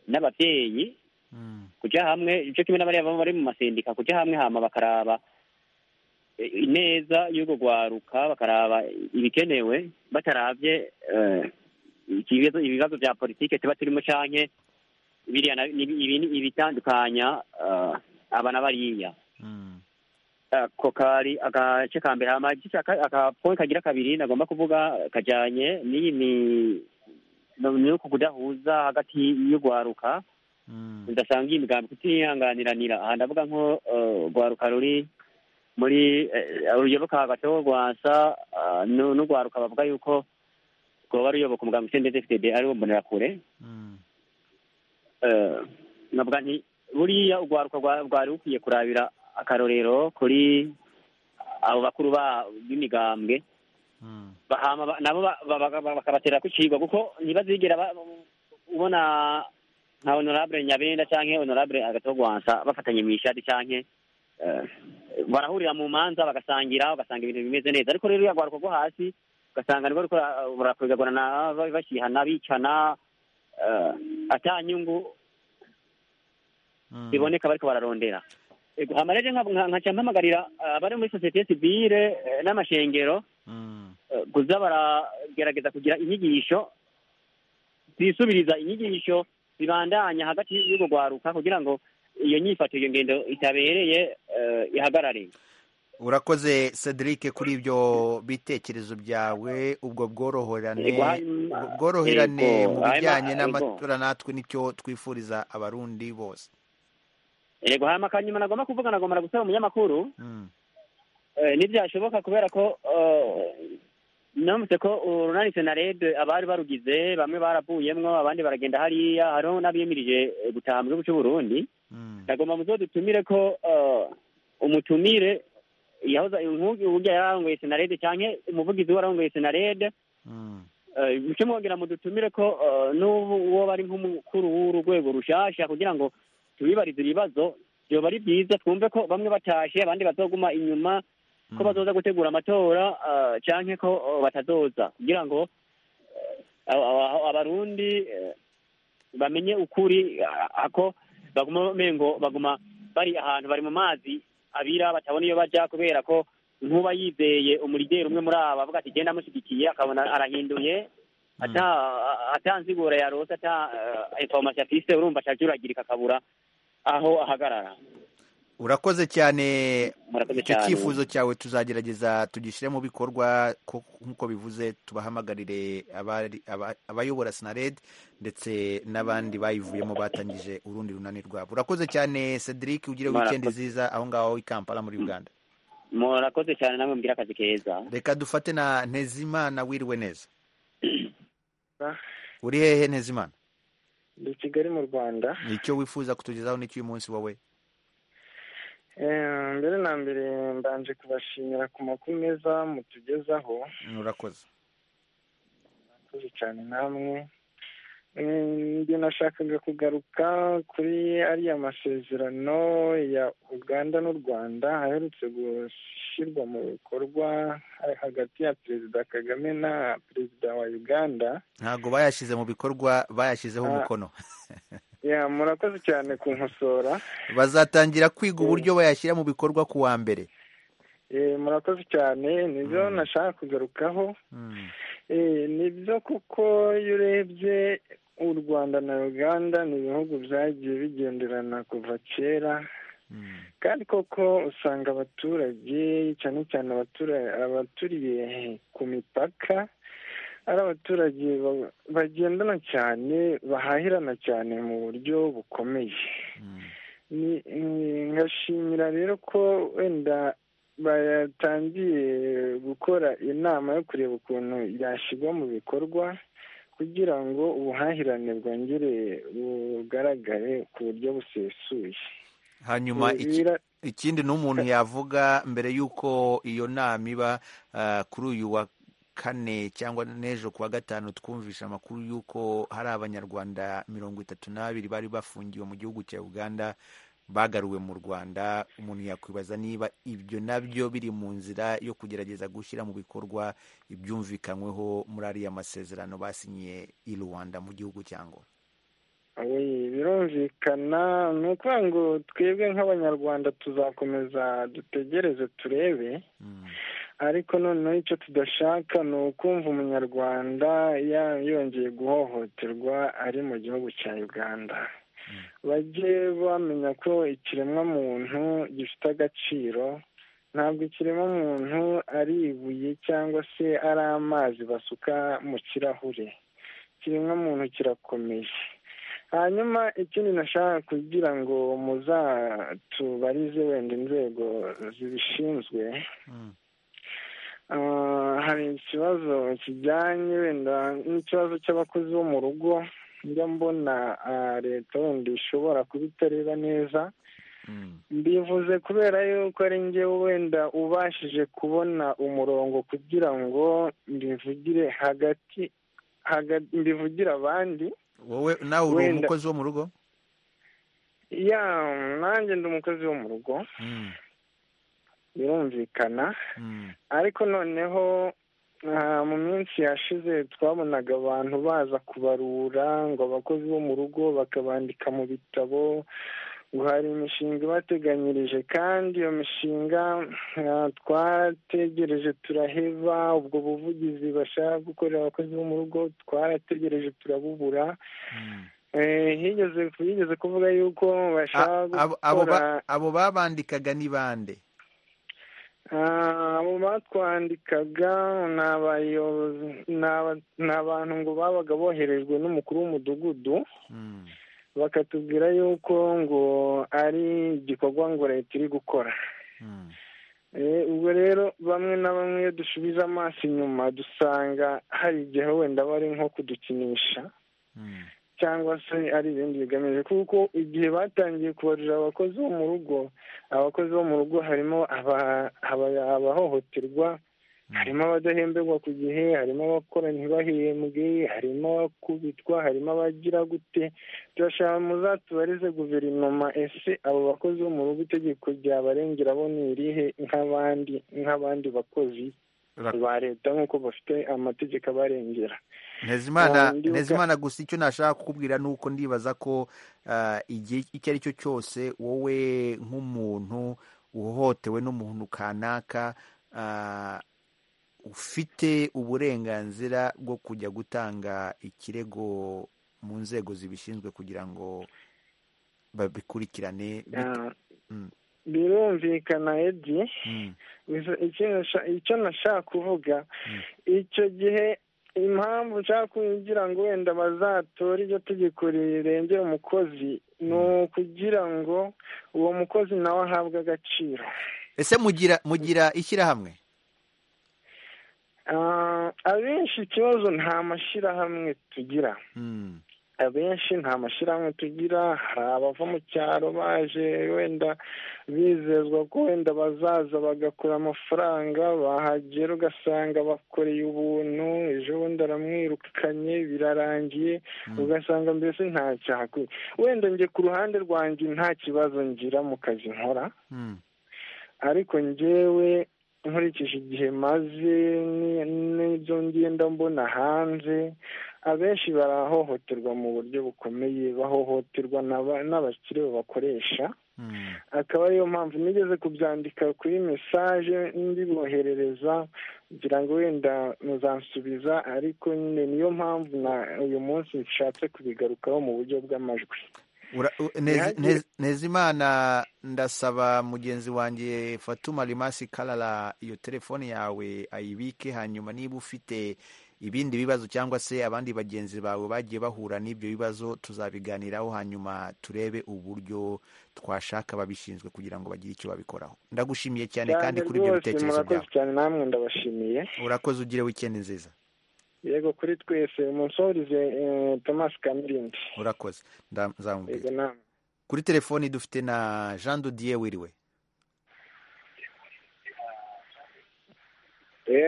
n'ababyeyi kujya hamwe icyo kimwe n'abariya baba bari mu masendika kujya hamwe hama bakaraba ineza y'urwo rwaruka bakaraba ibikenewe batarabye ibibazo bya politike tuba turimo canke biriya ibitandukanya abana bariya ako kari agace ka mbere hama akapoye kagira kabiri nagomba kuvuga kajanye n'iyi nuko kudahuza hagati y'urwaruka ndasanga iyi migambi kutihanganiranira aha ndavuga nko rwaruka ruri muri ruyoboka hagati ho rwasa n'urwaruka bavuga yuko rwoba ruyoboka umuganga usendeze fdb ariwo mbonerakure navuga nti buriya urwaruka rwari rukwiye kurabira akarorero kuri abo bakuru b'imigambwe nabo bakabatera kucigwa kuko ntibazigera ubona nka honorable nyabenda canke honorable agato rwasa bafatanye mw'ishadi canke barahurira mu manza bagasangira ugasanga ibintu bimeze neza ariko rero iyo rwo hasi ugasanga nibwo barakwegagurana bashyihana bicana atanyungu biboneka bariko bararondera amareje nkaca mpamagarira abari muri sosiyete sivile n'amashengero kuza baragerageza kugira inyigisho zisubiriza inyigisho zibandanya hagati y'urwo rwaruka kugira ngo iyo nyifato iyo ngendo itabereye ihagarare urakoze cedric kuri ibyo bitekerezo byawe ubwo bworoherane bworoherane mu bijyanye n'amatora natwe nicyo twifuriza abarundi bose yego hanyuma akanyuma nagomba kuvuga nagomba gusaba umunyamakuru ntibyashoboka kubera ko namutse ko urunanitse na reb abari barugize bamwe baravuyemwo abandi baragenda hariya hariho n'abiyemirije gutaha mu gihugu cy'uburundi nagomba muzo dutumire ko umutumire yahoza inkugi uburyo yari arongoye senarede cyangwa umuvugizi we arongoye senarede muce mwongera mudutumire ko n'ubu uwo bari nk'umukuru w'urwego rushasha kugira ngo tubibarize ibibazo byoba ari byiza twumve ko bamwe batashe abandi bazoguma inyuma ko bazoza gutegura amatora cyangwa ko batazoza kugira ngo abarundi bamenye ukuri ako baguma mengo baguma bari ahantu bari mu mazi abira batabona iyo bajya kubera ko nkuba yizeye umurideri umwe muri aba avuga ati genda amushyigikiye akabona arahinduye atanzigura ya rose ata inforomasi afise urumva acajuragirika akabura aho ahagarara urakoze cyane icyo cyifuzo cyawe tuzagerageza tugishyire mu bikorwa nk'uko bivuze tubahamagarire abayobora sinared ndetse n'abandi bayivuyemo batangije urundi runani rwabo urakoze cyane cedric ugire wikendi nziza aho ngaho i kampala muri uganda murakoze cyane nawe mbwira akazi keza reka dufate na ntezimana wiriwe neza uri hehe ntezimana ni kigali mu rwanda nicyo wifuza kutugezaho n'icyo uyu munsi wowe mbere na mbere mbanje kubashimira ku makuru meza mutugezaho urakoze urakoze cyane namwe ibyo nashakaga kugaruka kuri ariya masezerano ya uganda n'u rwanda aherutse gushyirwa mu bikorwa hagati ya perezida kagame na perezida wa uganda ntabwo bayashyize mu bikorwa bayashyizeho umukono murakoze cyane kunkosora bazatangira kwiga uburyo bayashyira mu bikorwa ku wa mbere murakoze cyane nibyo nashaka kugarukaho nibyo kuko iyo urebye u rwanda na uganda ni ibihugu byagiye bigenderana kuva kera kandi koko usanga abaturage cyane cyane abaturiye ku mipaka ari abaturage bagendana cyane bahahirana cyane mu buryo bukomeye ngashimira rero ko wenda batangiye gukora inama yo kureba ukuntu yashyirwa mu bikorwa kugira ngo ubuhahirane bwongere bugaragare ku buryo busesuye hanyuma ikindi n'umuntu yavuga mbere y'uko iyo nama iba kuri uyu wa kane cyangwa n'ejo kuwa gatanu twumvisha amakuru y'uko hari abanyarwanda mirongo itatu n'abiri bari bafungiwe mu gihugu cya uganda bagaruwe mu rwanda umuntu yakwibaza niba ibyo nabyo biri mu nzira yo kugerageza gushyira mu bikorwa ibyumvikanyweho muri ariya masezerano basinyiye i rwanda mu gihugu cyangwa birumvikana ni ukuvuga ngo twebwe nk'abanyarwanda tuzakomeza dutegereze turebe ariko noneho icyo tudashaka ni ukumva umunyarwanda yongeye guhohoterwa ari mu gihugu cya uganda bajye bamenya ko ikiremwamuntu gifite agaciro ntabwo ikiremwamuntu ari ibuye cyangwa se ari amazi basuka mu kirahure ikiremwamuntu kirakomeye hanyuma ikindi nashaka kugira ngo muzatubarize wenda inzego zibishinzwe hari ikibazo kijyanye wenda n'ikibazo cy'abakozi bo mu rugo njya mbona leta wenda ishobora kuba itareba neza mbivuze kubera yuko ari njye wenda ubashije kubona umurongo kugira ngo mbivugire hagati mbivugire abandi wowe nawe uri umukozi wo mu rugo ya nanjye ndi umukozi wo mu rugo birumvikana ariko noneho mu minsi yashize twabonaga abantu baza kubarura ngo abakozi bo mu rugo bakabandika mu bitabo ngo hari imishinga ibateganyirije kandi iyo mishinga twategereje turaheva ubwo buvugizi bashaka gukorera abakozi bo mu rugo twarategereje turabubura higeze kuvuga yuko bashaka gukora abo babandikaga ni bande abo batwandikaga ni abantu ngo babaga boherejwe n'umukuru w'umudugudu bakatubwira yuko ngo ari igikorwa ngo leta iri gukora ubwo rero bamwe na bamwe iyo dusubiza amaso inyuma dusanga hari igihe wenda bari nko kudukinisha cyangwa se ari ibindi bigamije kuko igihe batangiye kubarura abakozi bo mu rugo abakozi bo mu rugo harimo abahohoterwa harimo abadahemberwa ku gihe harimo abakora ntibahembwe harimo abakubitwa harimo abagira gute turashaka muzatubarize guverinoma ese abo bakozi bo mu rugo itegeko ryabarengera bo ni irihe nk'abandi nk'abandi bakozi ba leta nk'uko bafite amategeko abarengera ntezimana gusa icyo nashaka kukubwira ni uko ndibaza ko igihe icyo ari cyo cyose wowe nk'umuntu uhohotewe n'umuntu kanaka ufite uburenganzira bwo kujya gutanga ikirego mu nzego zibishinzwe kugira ngo babikurikirane birumvikana edi icyo nashaka kuvuga icyo gihe impamvu nshaka kugira ngo wenda bazatore iryo tegeko rirengera umukozi ni ukugira ngo uwo mukozi nawe ahabwe agaciro ese mugira mugira ishyirahamwe abenshi ikibazo nta mashyirahamwe tugira abenshi nta mashyirahamwe tugira hari abava mu cyaro baje wenda bizezwa ko wenda bazaza bagakura amafaranga bahagera ugasanga bakoreye ubuntu ejo bundi aramwirukanye birarangiye ugasanga mbese ntacyahakuye wenda njye ku ruhande rwanjye nta kibazo ngira mu kazi nkora ariko njyewe nkurikije igihe maze n'ibyo ngenda mbona hanze abenshi barahohoterwa mu buryo bukomeye bahohoterwa n'abakire babakoresha akaba ariyo mpamvu nigeze kubyandika kuri mesaje ndiboherereza kugira ngo wenda muzansubiza ariko nyine niyo mpamvu uyu munsi nshatse kubigarukaho mu buryo bw'amajwi ntezimana ndasaba mugenzi wanjye fatuma rimasi karara iyo telefone yawe ayibike hanyuma niba ufite ibindi bibazo cyangwa se abandi bagenzi bawe bagiye bahura n'ibyo bibazo tuzabiganiraho hanyuma turebe uburyo twashaka babishinzwe kugira ngo bagire icyo babikoraho ndagushimiye cyane kandi kuri ibyo bitekerezo byawe urakoze ugire wikendi nziza yego kuri twese umusorize thomas kamirindi urakoze nzamubwira kuri telefoni dufite na jean dudiye wiriwe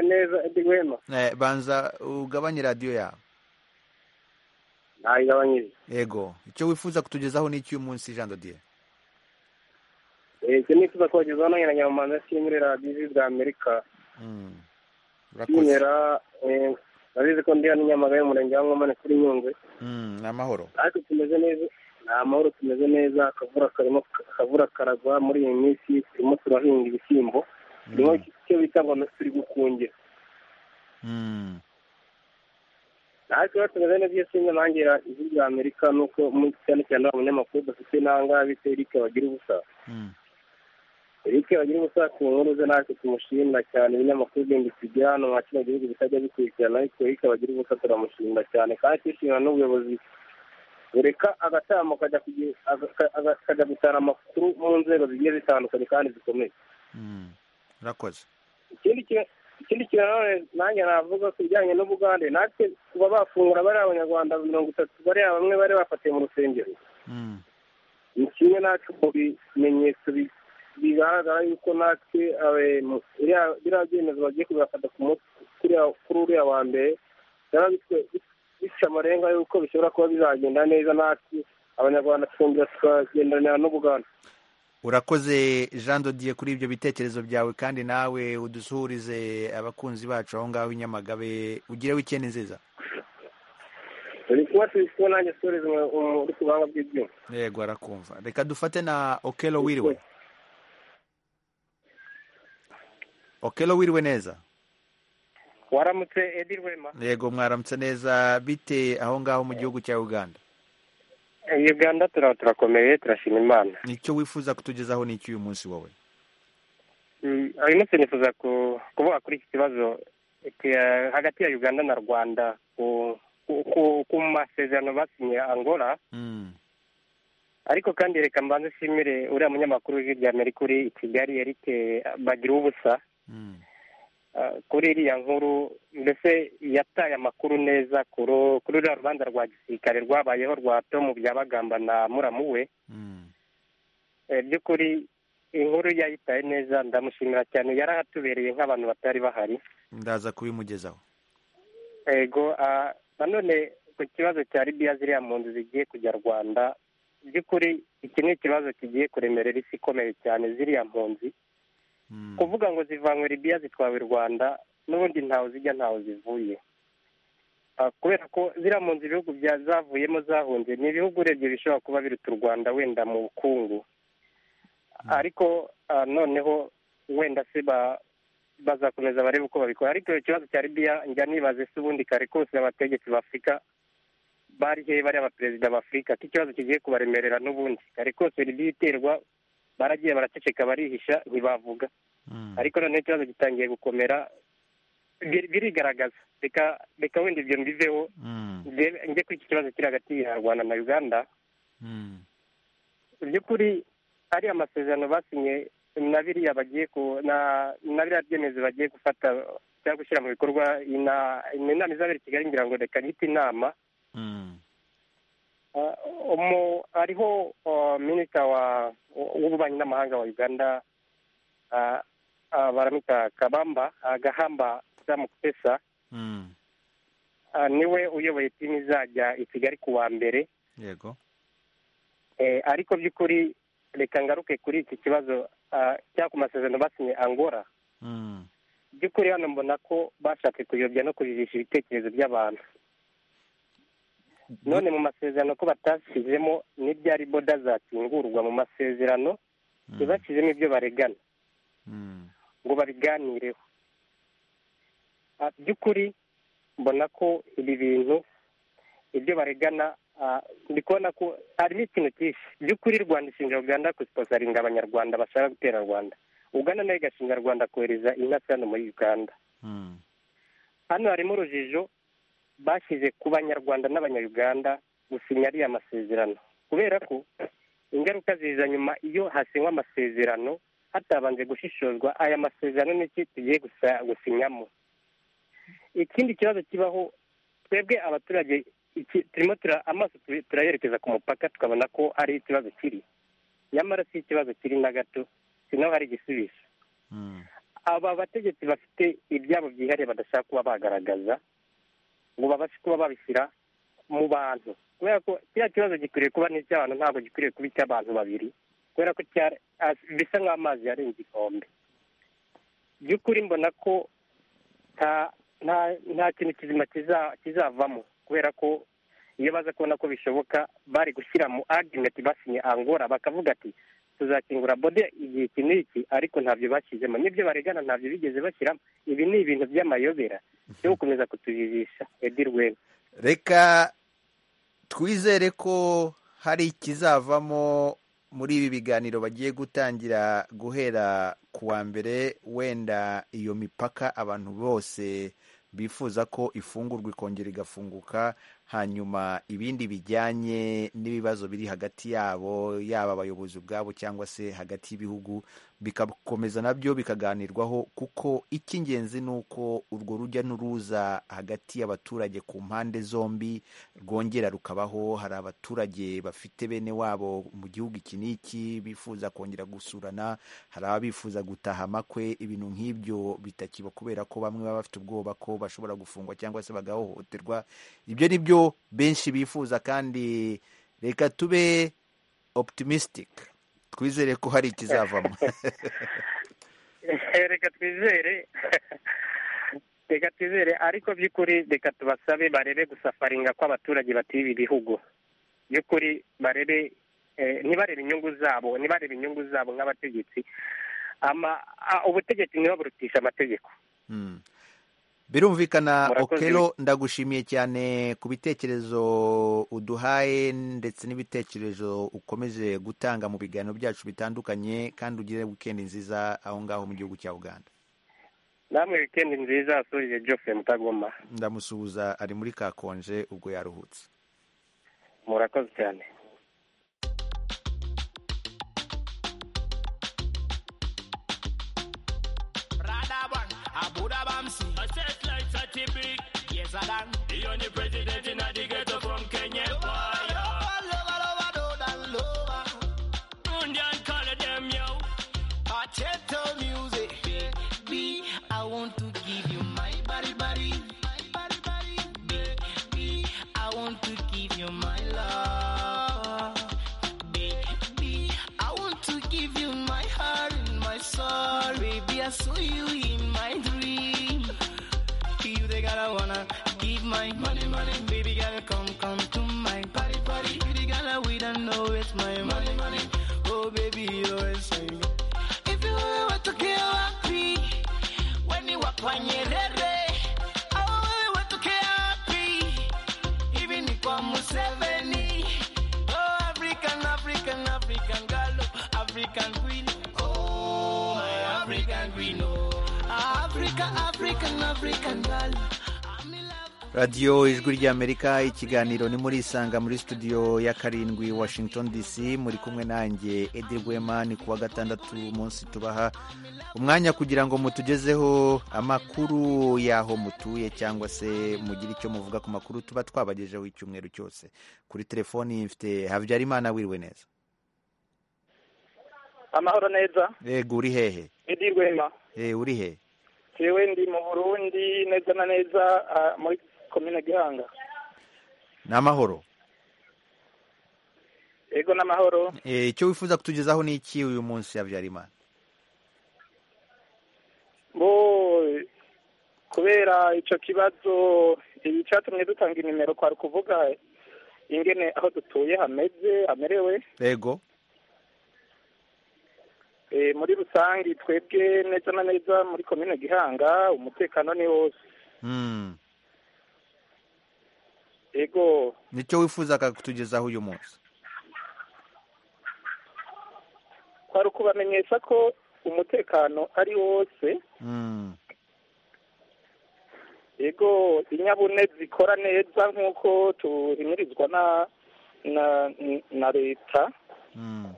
neza edi wema banza ugabanye radiyo yawe nayigabanyije yego icyo wifuza kutugezaho ni icy'uyu munsi jean dudiye icyo nifuza kubagezaho nange na nyamumanza kiri muri radiyo ijwi rya amerika kimera urabizi ko ndi hano i nyamagabe umurenge wa nkomane kuri nyungwe ni amahoro ariko tumeze neza ni amahoro tumeze neza akavura karimo akavura karagwa muri iyi minsi turimo turahinga ibishyimbo turimo icyo bita ngo turi gukungira natwe tumeze neza iyo sinzi nangira ijwi rya amerika nuko cyane cyane abanyamakuru dufite n'ahangaha bita erike bagira ubusa erike bagira ubusa ku nkuru ze natwe tumushimira cyane ibinyamakuru bindi tugira hano nka kino gihugu bitajya bikurikirana ariko erike bagira ubusa turamushimira cyane kandi twishimira n'ubuyobozi bureka agatambuka akajya gutara amakuru mu nzego zigiye zitandukanye kandi zikomeye urakoze ikindi kintu nanjye navuga ku bijyanye n'ubugande natwe kuba bafungura bariya abanyarwanda mirongo itatu bariya bamwe bari bafatiye mu rusengero ni kimwe natwe mu bimenyetso bigaragara yuko natwe biriya byemezo bagiye kubibafata kuri uriya wa mbere bica amarenga yuko bishobora kuba bizagenda neza natwe abanyarwanda twumvira tukagendanira n'ubuganda urakoze jean dodiye kuri ibyo bitekerezo byawe kandi nawe udusuhurize abakunzi bacu aho ngaho i nyamagabe ugire wikende nziza uri kuba turi nanjye suhuriza uri ku buhanga bw'ibyuma yego arakumva reka dufate na okelo wiriwe okelo wiriwe neza waramutse edi rwema yego mwaramutse neza bite aho ngaho mu gihugu cya uganda uganda turaba turakomeye turashima imana icyo wifuza kutugezaho ni iki uyu munsi wowe uyu munsi nifuza kuvuga kuri iki kibazo hagati ya uganda na rwanda ku masezerano basinye angola ariko kandi reka mbanze nshimire uriya munyamakuru hirya amerika uri i kigali yarike bagira ubusa kuri iriya nkuru mbese yataye amakuru neza kuri uriya rubanza rwa gisirikare rwabayeho rwa tomu byabagamba na muramu we by'ukuri inkuru yayitaye neza ndamushimira cyane yarahatubereye nk'abantu batari bahari ndaza kubimugezaho yego nanone ku kibazo cya libiya ziriya mpunzi zigiye kujya rwanda by'ukuri iki ni ikibazo kigiye kuremerera isi ikomeye cyane ziriya mpunzi kuvuga ngo zivanywe libiya zitwawe i rwanda n'ubundi ntawe zijya ntawe zivuye kubera ko ziriya mpunzi ibihugu zavuyemo zahunze ni ibihugu urebye bishobora kuba biruta u rwanda wenda mu bukungu ariko noneho wenda se bazakomeza barebe uko babikora ariko ikibazo cya libiya njya nibaze se ubundi kare kose abategetsi b'afurika bari he bari abaperezida b'afurika ko ikibazo kigiye kubaremerera n'ubundi kare kose libiya iterwa baragiye baraceceka barihisha ntibavuga ariko noneho ikibazo gitangiye gukomera birigaragaza reka wenda ibyo mbiveho njye kuri iki kibazo kiri hagati ya rwanda na uganda mu by'ukuri ariya masezerano basinye na biriya bagiye ku na biriya byemezo bagiye gufata cyangwa gushyira mu bikorwa inama izabera i kigali ngira ngo reka nyite inama hariho minisita w'ububanyi n'amahanga wa uganda baramita kabamba agahamba samu kupesa niwe uyoboye timu izajya i kigali ku wa mbere yego ariko by'ukuri reka ngaruke kuri iki kibazo cyangwa ku masezerano basinye angora by'ukuri hano mbona ko bashatse kuyobya no kujijisha ibitekerezo by'abantu none mu masezerano ko batashyizemo n'ibyari boda zakingurwa mu masezerano ntibashyizemo ibyo baregana ngo babiganireho by'ukuri mbona ko ibi bintu ibyo baregana ndi kubona ko harimo ikintu cyinshi by'ukuri rwanda ishinja uganda gusiposaringa abanyarwanda bashaka gutera rwanda uganda nayo igashinja rwanda kohereza intasi hano muri uganda hano harimo urujijo bashyize ku banyarwanda n'abanyayuganda gusinya ariya masezerano kubera ko ingaruka ziza nyuma iyo hasinywa amasezerano hatabanje gushishozwa aya masezerano n'iki tugiye gusinyamo ikindi kibazo kibaho twebwe abaturage turimo amaso turayerekeza ku mupaka tukabona ko ari ikibazo kiri nyamara si ikibazo kiri na gato si naho hari igisubizo aba bategetsi bafite ibyabo byihariye badashaka kuba bagaragaza ngo babashe kuba babishyira mu bantu kubera ko kiriya kibazo gikwiriye kuba n'icy'abantu ntabwo gikwiriye kuba icy'abantu babiri kubera ko bisa nk'amazi yarenze igikombe by'ukuri mbona ko nta kintu kizima kizavamo kubera ko iyo baza kubona ko bishoboka bari gushyira mu agimenti basinye angora bakavuga ati tuzakingura bode igihe iki n'iki ariko ntabyo bashyizemo n'ibyo baregana ntabyo bigeze bashyiramo ibi ni ibintu by'amayobera byo gukomeza kutujijisha edi rwema reka twizere ko hari ikizavamo muri ibi biganiro bagiye gutangira guhera ku wa mbere wenda iyo mipaka abantu bose bifuza ko ifungurwa ikongera igafunguka hanyuma ibindi bijyanye n'ibibazo biri hagati yabo yaba abayobozi ubwabo cyangwa se hagati y'ibihugu bigakomeza nabyo bikaganirwaho kuko icy'ingenzi ni uko urwo rujya n'uruza hagati y'abaturage ku mpande zombi rwongera rukabaho hari abaturage bafite bene wabo mu gihugu iki n'iki bifuza kongera gusurana hari ababifuza gutaha amakwe ibintu nk'ibyo bitakiba kubera ko bamwe baba bafite ubwoba ko bashobora gufungwa cyangwa se bagahohoterwa ibyo ni byo benshi bifuza kandi reka tube optimistic twizere ko hari ikizavamo reka twizere reka twizere ariko by'ukuri reka tubasabe barebe gusafaringa kw'abaturage batuye ibi bihugu by'ukuri barebe ntibarebe inyungu zabo ntibarebe inyungu zabo nk'abategetsi ubutegetsi ntibaburutishe amategeko birumvikana okero ndagushimiye cyane ku bitekerezo uduhaye ndetse n'ibitekerezo ukomeje gutanga mu biganiro byacu bitandukanye kandi ugire wikendi nziza aho ngaho mu gihugu cya uganda namwe wikendi nziza asurire jose mutagoma ndamusuhuza ari muri kakonje ubwo yaruhutse murakoze cyane Abuda Bamsi. I said like such a big. Yes, I done. The only president in the ghetto from Kenya. Why? music, baby. I want to give you my body, body, my body, body, baby. I want to give you my love, baby. I want to give you my heart and my soul, baby. I saw you in my dream. You the girl I wanna give my money, money, baby girl, come, come to my party, party. You the girl I we don't know it's my money, money. Oh baby, you're insane. If you wewe watoke wapi, weni wakwa Nyerere au wewe watoke wapi? Hivi ni kwa Museveni. Oh, African, African, African girl, oh, African queen. Oh, my African queen, oh. Africa, African, African girl. radiyo ijwi ry'amerika ikiganiro ni muri isanga muri studio ya karindwi washington dc muri kumwe nanjye edi rwema ni kuwa gatandatu munsi tubaha umwanya kugira ngo mutugezeho amakuru y'aho mutuye cyangwa se mugire icyo muvuga ku makuru tuba twabagejeho icyumweru cyose kuri telefoni mfite habyarimana wiriwe neza amahoro neza yego uri hehe edi rwema Eh, uri hehe jewe ndi mu burundi neza na neza ah, muri komine gihanga ni amahoro yego n'amahoro Eh, icyo wifuza kutugezaho ni iki uyu munsi habyarimana bo kubera ico kibazo ibi catumye dutanga inimero kwari kuvuga ingene aho dutuye hameze hamerewe yego Eh, muri rusange twebwe neza na neza muri komine gihanga umutekano ni wose Mm. yego nicyo wifuzaga kutugezaho uyu munsi kwari ukubamenyesha ko umutekano ari wose Mm. yego inyabune zikora neza nk'uko tuhimirizwa na na na leta Mm.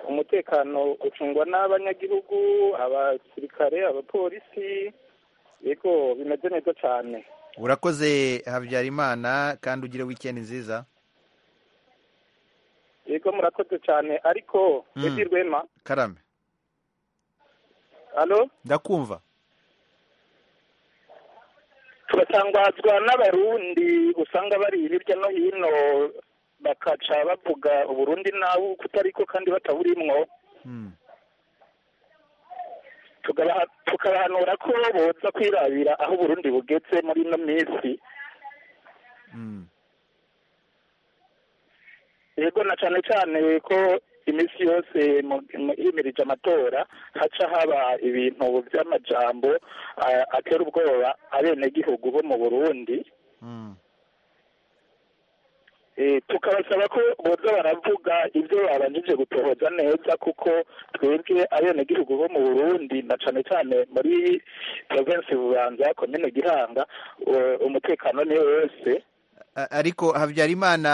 umutekano ucungwa n'abanyagihugu abasirikare abapolisi yego bimeze neza cyane urakoze habyarimana kandi ugire wikendi nziza yego murakoze cyane ariko Mm. edi rwema karame alo ndakumva turatangazwa n'abarundi usanga bari hirya no hino bakaca bavuga uburundi nawe kutariko kandi bataburimwo Tugabaha- tukabahanura ko boza kwirabira aho uburundi bugeze muri ino minsi yego na cane cane ko iminsi yose mu- mu- himirije amatora haca haba ibintu vy'amajambo ah, atera ubwoba abenegihugu bo mu burundi Eh, tukabasaba ko boza baravuga ibyo babanjije gutohoza neza kuko twebwe abenegihugu bo mu burundi na cane cane muri provinsi bubanza komine gihanga eh, umutekano ni wose A- ariko habyarimana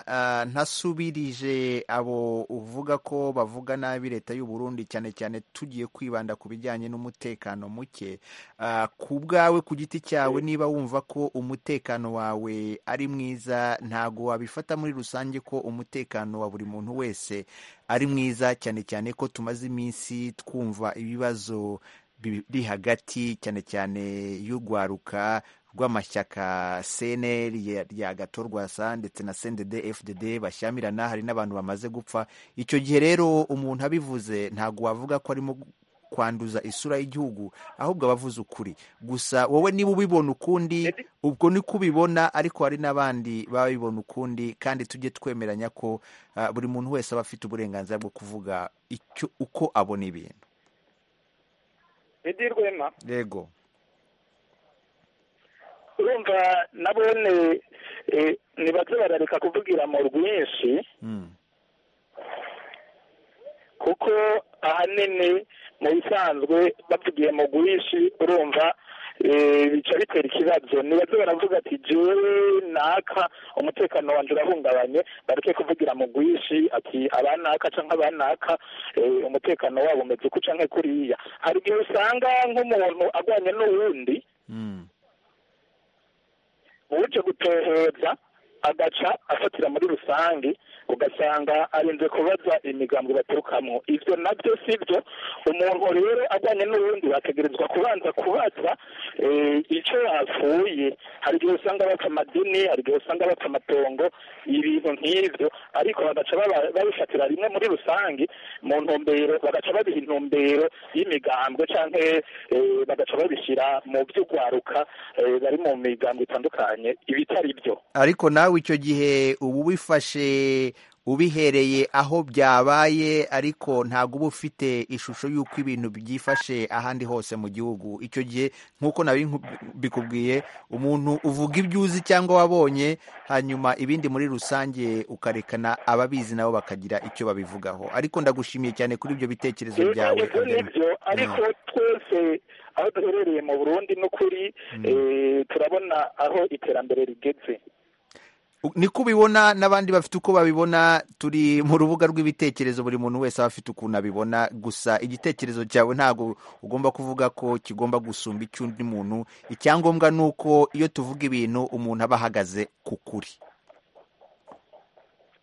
ah, ntasubirije abo uvuga ko bavuga nabi leta y'u Burundi cyane cyane tugiye kwibanda ku bijyanye n'umutekano muke Ah, ku bwawe ku giti cyawe niba wumva ko umutekano wawe ari mwiza ntago wabifata muri rusange ko umutekano wa buri muntu wese ari mwiza cyane cyane ko tumaze iminsi twumva ibibazo biri hagati cyane cyane y'urwaruka rw'amashyaka cnl ya gato rwasa ndetse na cndd fdd bashyamirana hari n'abantu bamaze gupfa icyo gihe rero umuntu abivuze ntabwo wavuga ko arimo kwanduza isura y'igihugu ahubwo aba avuze ukuri gusa wowe niba ubibona ukundi ubwo ni ko ubibona ariko hari n'abandi baba bibona ukundi kandi tujye twemeranya ko uh, buri muntu wese aba afite uburenganzira bwo kuvuga icyo uko abona ibintu Edi Rwema yego urumva nabone ntibaze barareka kuvugira mu rwinshi kuko ahanini mu bisanzwe bavugiye mu rwinshi urumva bica bitera ikibazo ntibaze baravuga ati jewe naka umutekano wanjye urahungabanye bareke kuvugira mu rwinshi ati abanaka cyangwa abanaka umutekano wabo umeze uku cyangwa kuriya hari igihe usanga nk'umuntu agwanye n'uwundi uje gutohoza agaca afatira muri rusange ugasanga arinze kubaza imigambwe baturukamo ibyo nabyo si byo umuntu rero ajyanye n'ubundi bategerezwa kubanza kubaza icyo yapfuye hari igihe usanga bapfa amadini hari igihe usanga bapfa amatongo ibintu nk'ibyo ariko bagaca babifatira rimwe muri rusange mu ntumbero bagaca babiha intumbero y'imigambwe cyangwa bagaca babishyira mu by'ugwaruka bari mu migambwe itandukanye ibitari byo ariko nawe icyo gihe uba ubifashe ubihereye aho byabaye ariko ntabwo uba ufite ishusho y'uko ibintu byifashe ahandi hose mu gihugu icyo gihe nk'uko bikubwiye umuntu uvuga ibyo uzi cyangwa wabonye hanyuma ibindi muri rusange ukarekana ababizi nabo bakagira icyo babivugaho ariko ndagushimiye cyane kuri ibyo bitekerezo byawe ibyo nibyo ariko twese aho duherereye mu burundi n'ukuri turabona aho iterambere rigeze niko ubibona n'abandi bafite uko babibona turi mu rubuga rw'ibitekerezo buri muntu wese aba afite ukuntu abibona gusa igitekerezo cyawe ntabwo ugomba kuvuga ko kigomba gusumba icy'undi muntu icyangombwa ni uko iyo tuvuga ibintu umuntu aba ahagaze ku kuri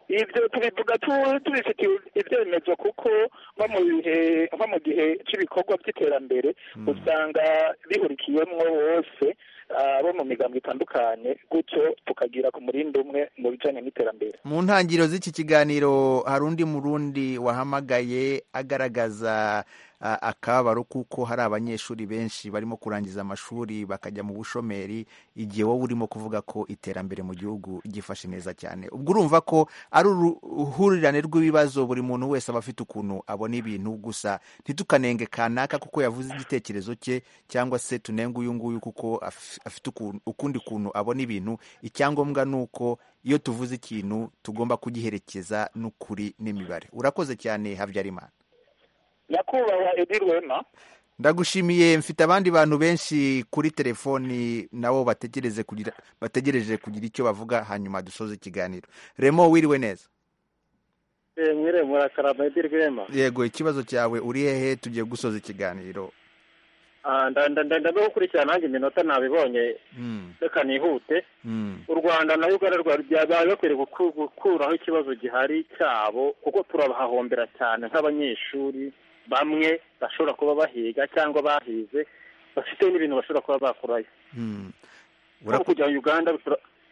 ibyo tubivuga tubifitiye ibyemezo kuko nko mu gihe cy'ibikorwa by'iterambere usanga bihurikiyemo bose abo mu migambi itandukanye gutyo tukagira ku murindi umwe mu bijyanye n'iterambere mu ntangiriro z'iki kiganiro hari undi murundi wahamagaye agaragaza akababaro kuko hari abanyeshuri benshi barimo kurangiza amashuri bakajya mu bushomeri igihe wowe urimo kuvuga ko iterambere mu gihugu gifashe neza cyane ubwo urumva ko ari uruhurirane rw'ibibazo buri muntu wese aba afite ukuntu abona ibintu gusa ntitukanenge kanaka kuko yavuze igitekerezo cye cyangwa se tunenge uyu nguyu kuko afite ukundi kuntu abona ibintu icyangombwa ni uko iyo tuvuze ikintu tugomba kugiherekeza n'ukuri n'imibare urakoze cyane habyarimana nyakubahwa edi rwema ndagushimiye mfite abandi bantu benshi kuri telefoni nabo bategereze kugira bategereje kugira icyo bavuga hanyuma dusoze ikiganiro remo wiriwe neza mwire murakarama edi rwema yego ikibazo cyawe uri hehe tugiye gusoza ikiganiro ndagenda gukurikirana nanjye iminota nabibonye reka nihute u rwanda na uganda rwari bakwiye gukuraho ikibazo gihari cyabo kuko turabahahombera cyane nk'abanyeshuri bamwe bashobora kuba bahiga cyangwa bahize bafite n'ibintu bashobora kuba bakurayo nko kujya uganda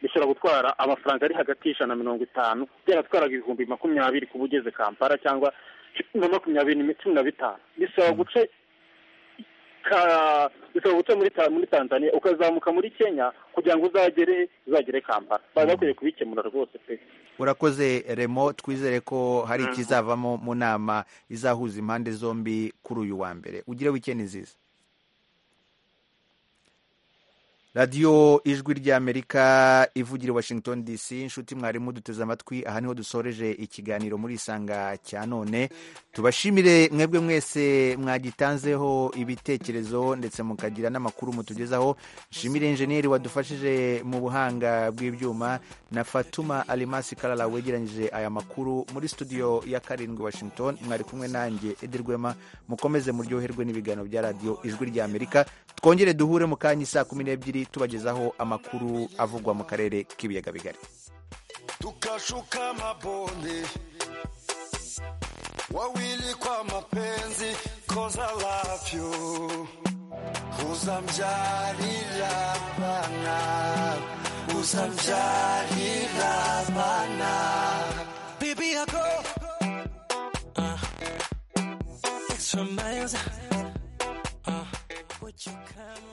bishobora gutwara amafaranga ari hagati y'ijana na mirongo itanu byaratwaraga ibihumbi makumyabiri kuba ugeze kampala cyangwa na makumyabiri cumi na bitanu bisaba guca bisaba guca muri tanzania ukazamuka muri kenya kugira ngo uzagere uzagere kampala bari bakwiye kubikemura rwose pe urakoze remo twizere ko hari ikizavamo mu nama izahuza impande zombi kuri uyu wa mbere ugire wikendi nziza radiyo ijwi ry'amerika ivugira i washington dc inshuti mwarimu duteze amatwi aha niho dusoreje ikiganiro muri isanga cya none tubashimire mwebwe mwese mwagitanzeho ibitekerezo ndetse mukagira n'amakuru mutugezaho nshimire injeniyeri wadufashije mu buhanga bw'ibyuma na fatuma alimasi karara wegeranyije aya makuru muri studio ya karindwi washington mwari kumwe nanjye edirwema mukomeze muryoherwe n'ibiganiro bya radiyo ijwi ry'amerika twongere duhure mu kanya saa kumi n'ebyiri tubagezaho amakuru avugwa mu karere k'ibiyaga bigari tukashuka mabonde wawili kwa mapenzi cause I love you uzambyarira abana uzambyarira abana bibi I go uh, extra miles uh, would you come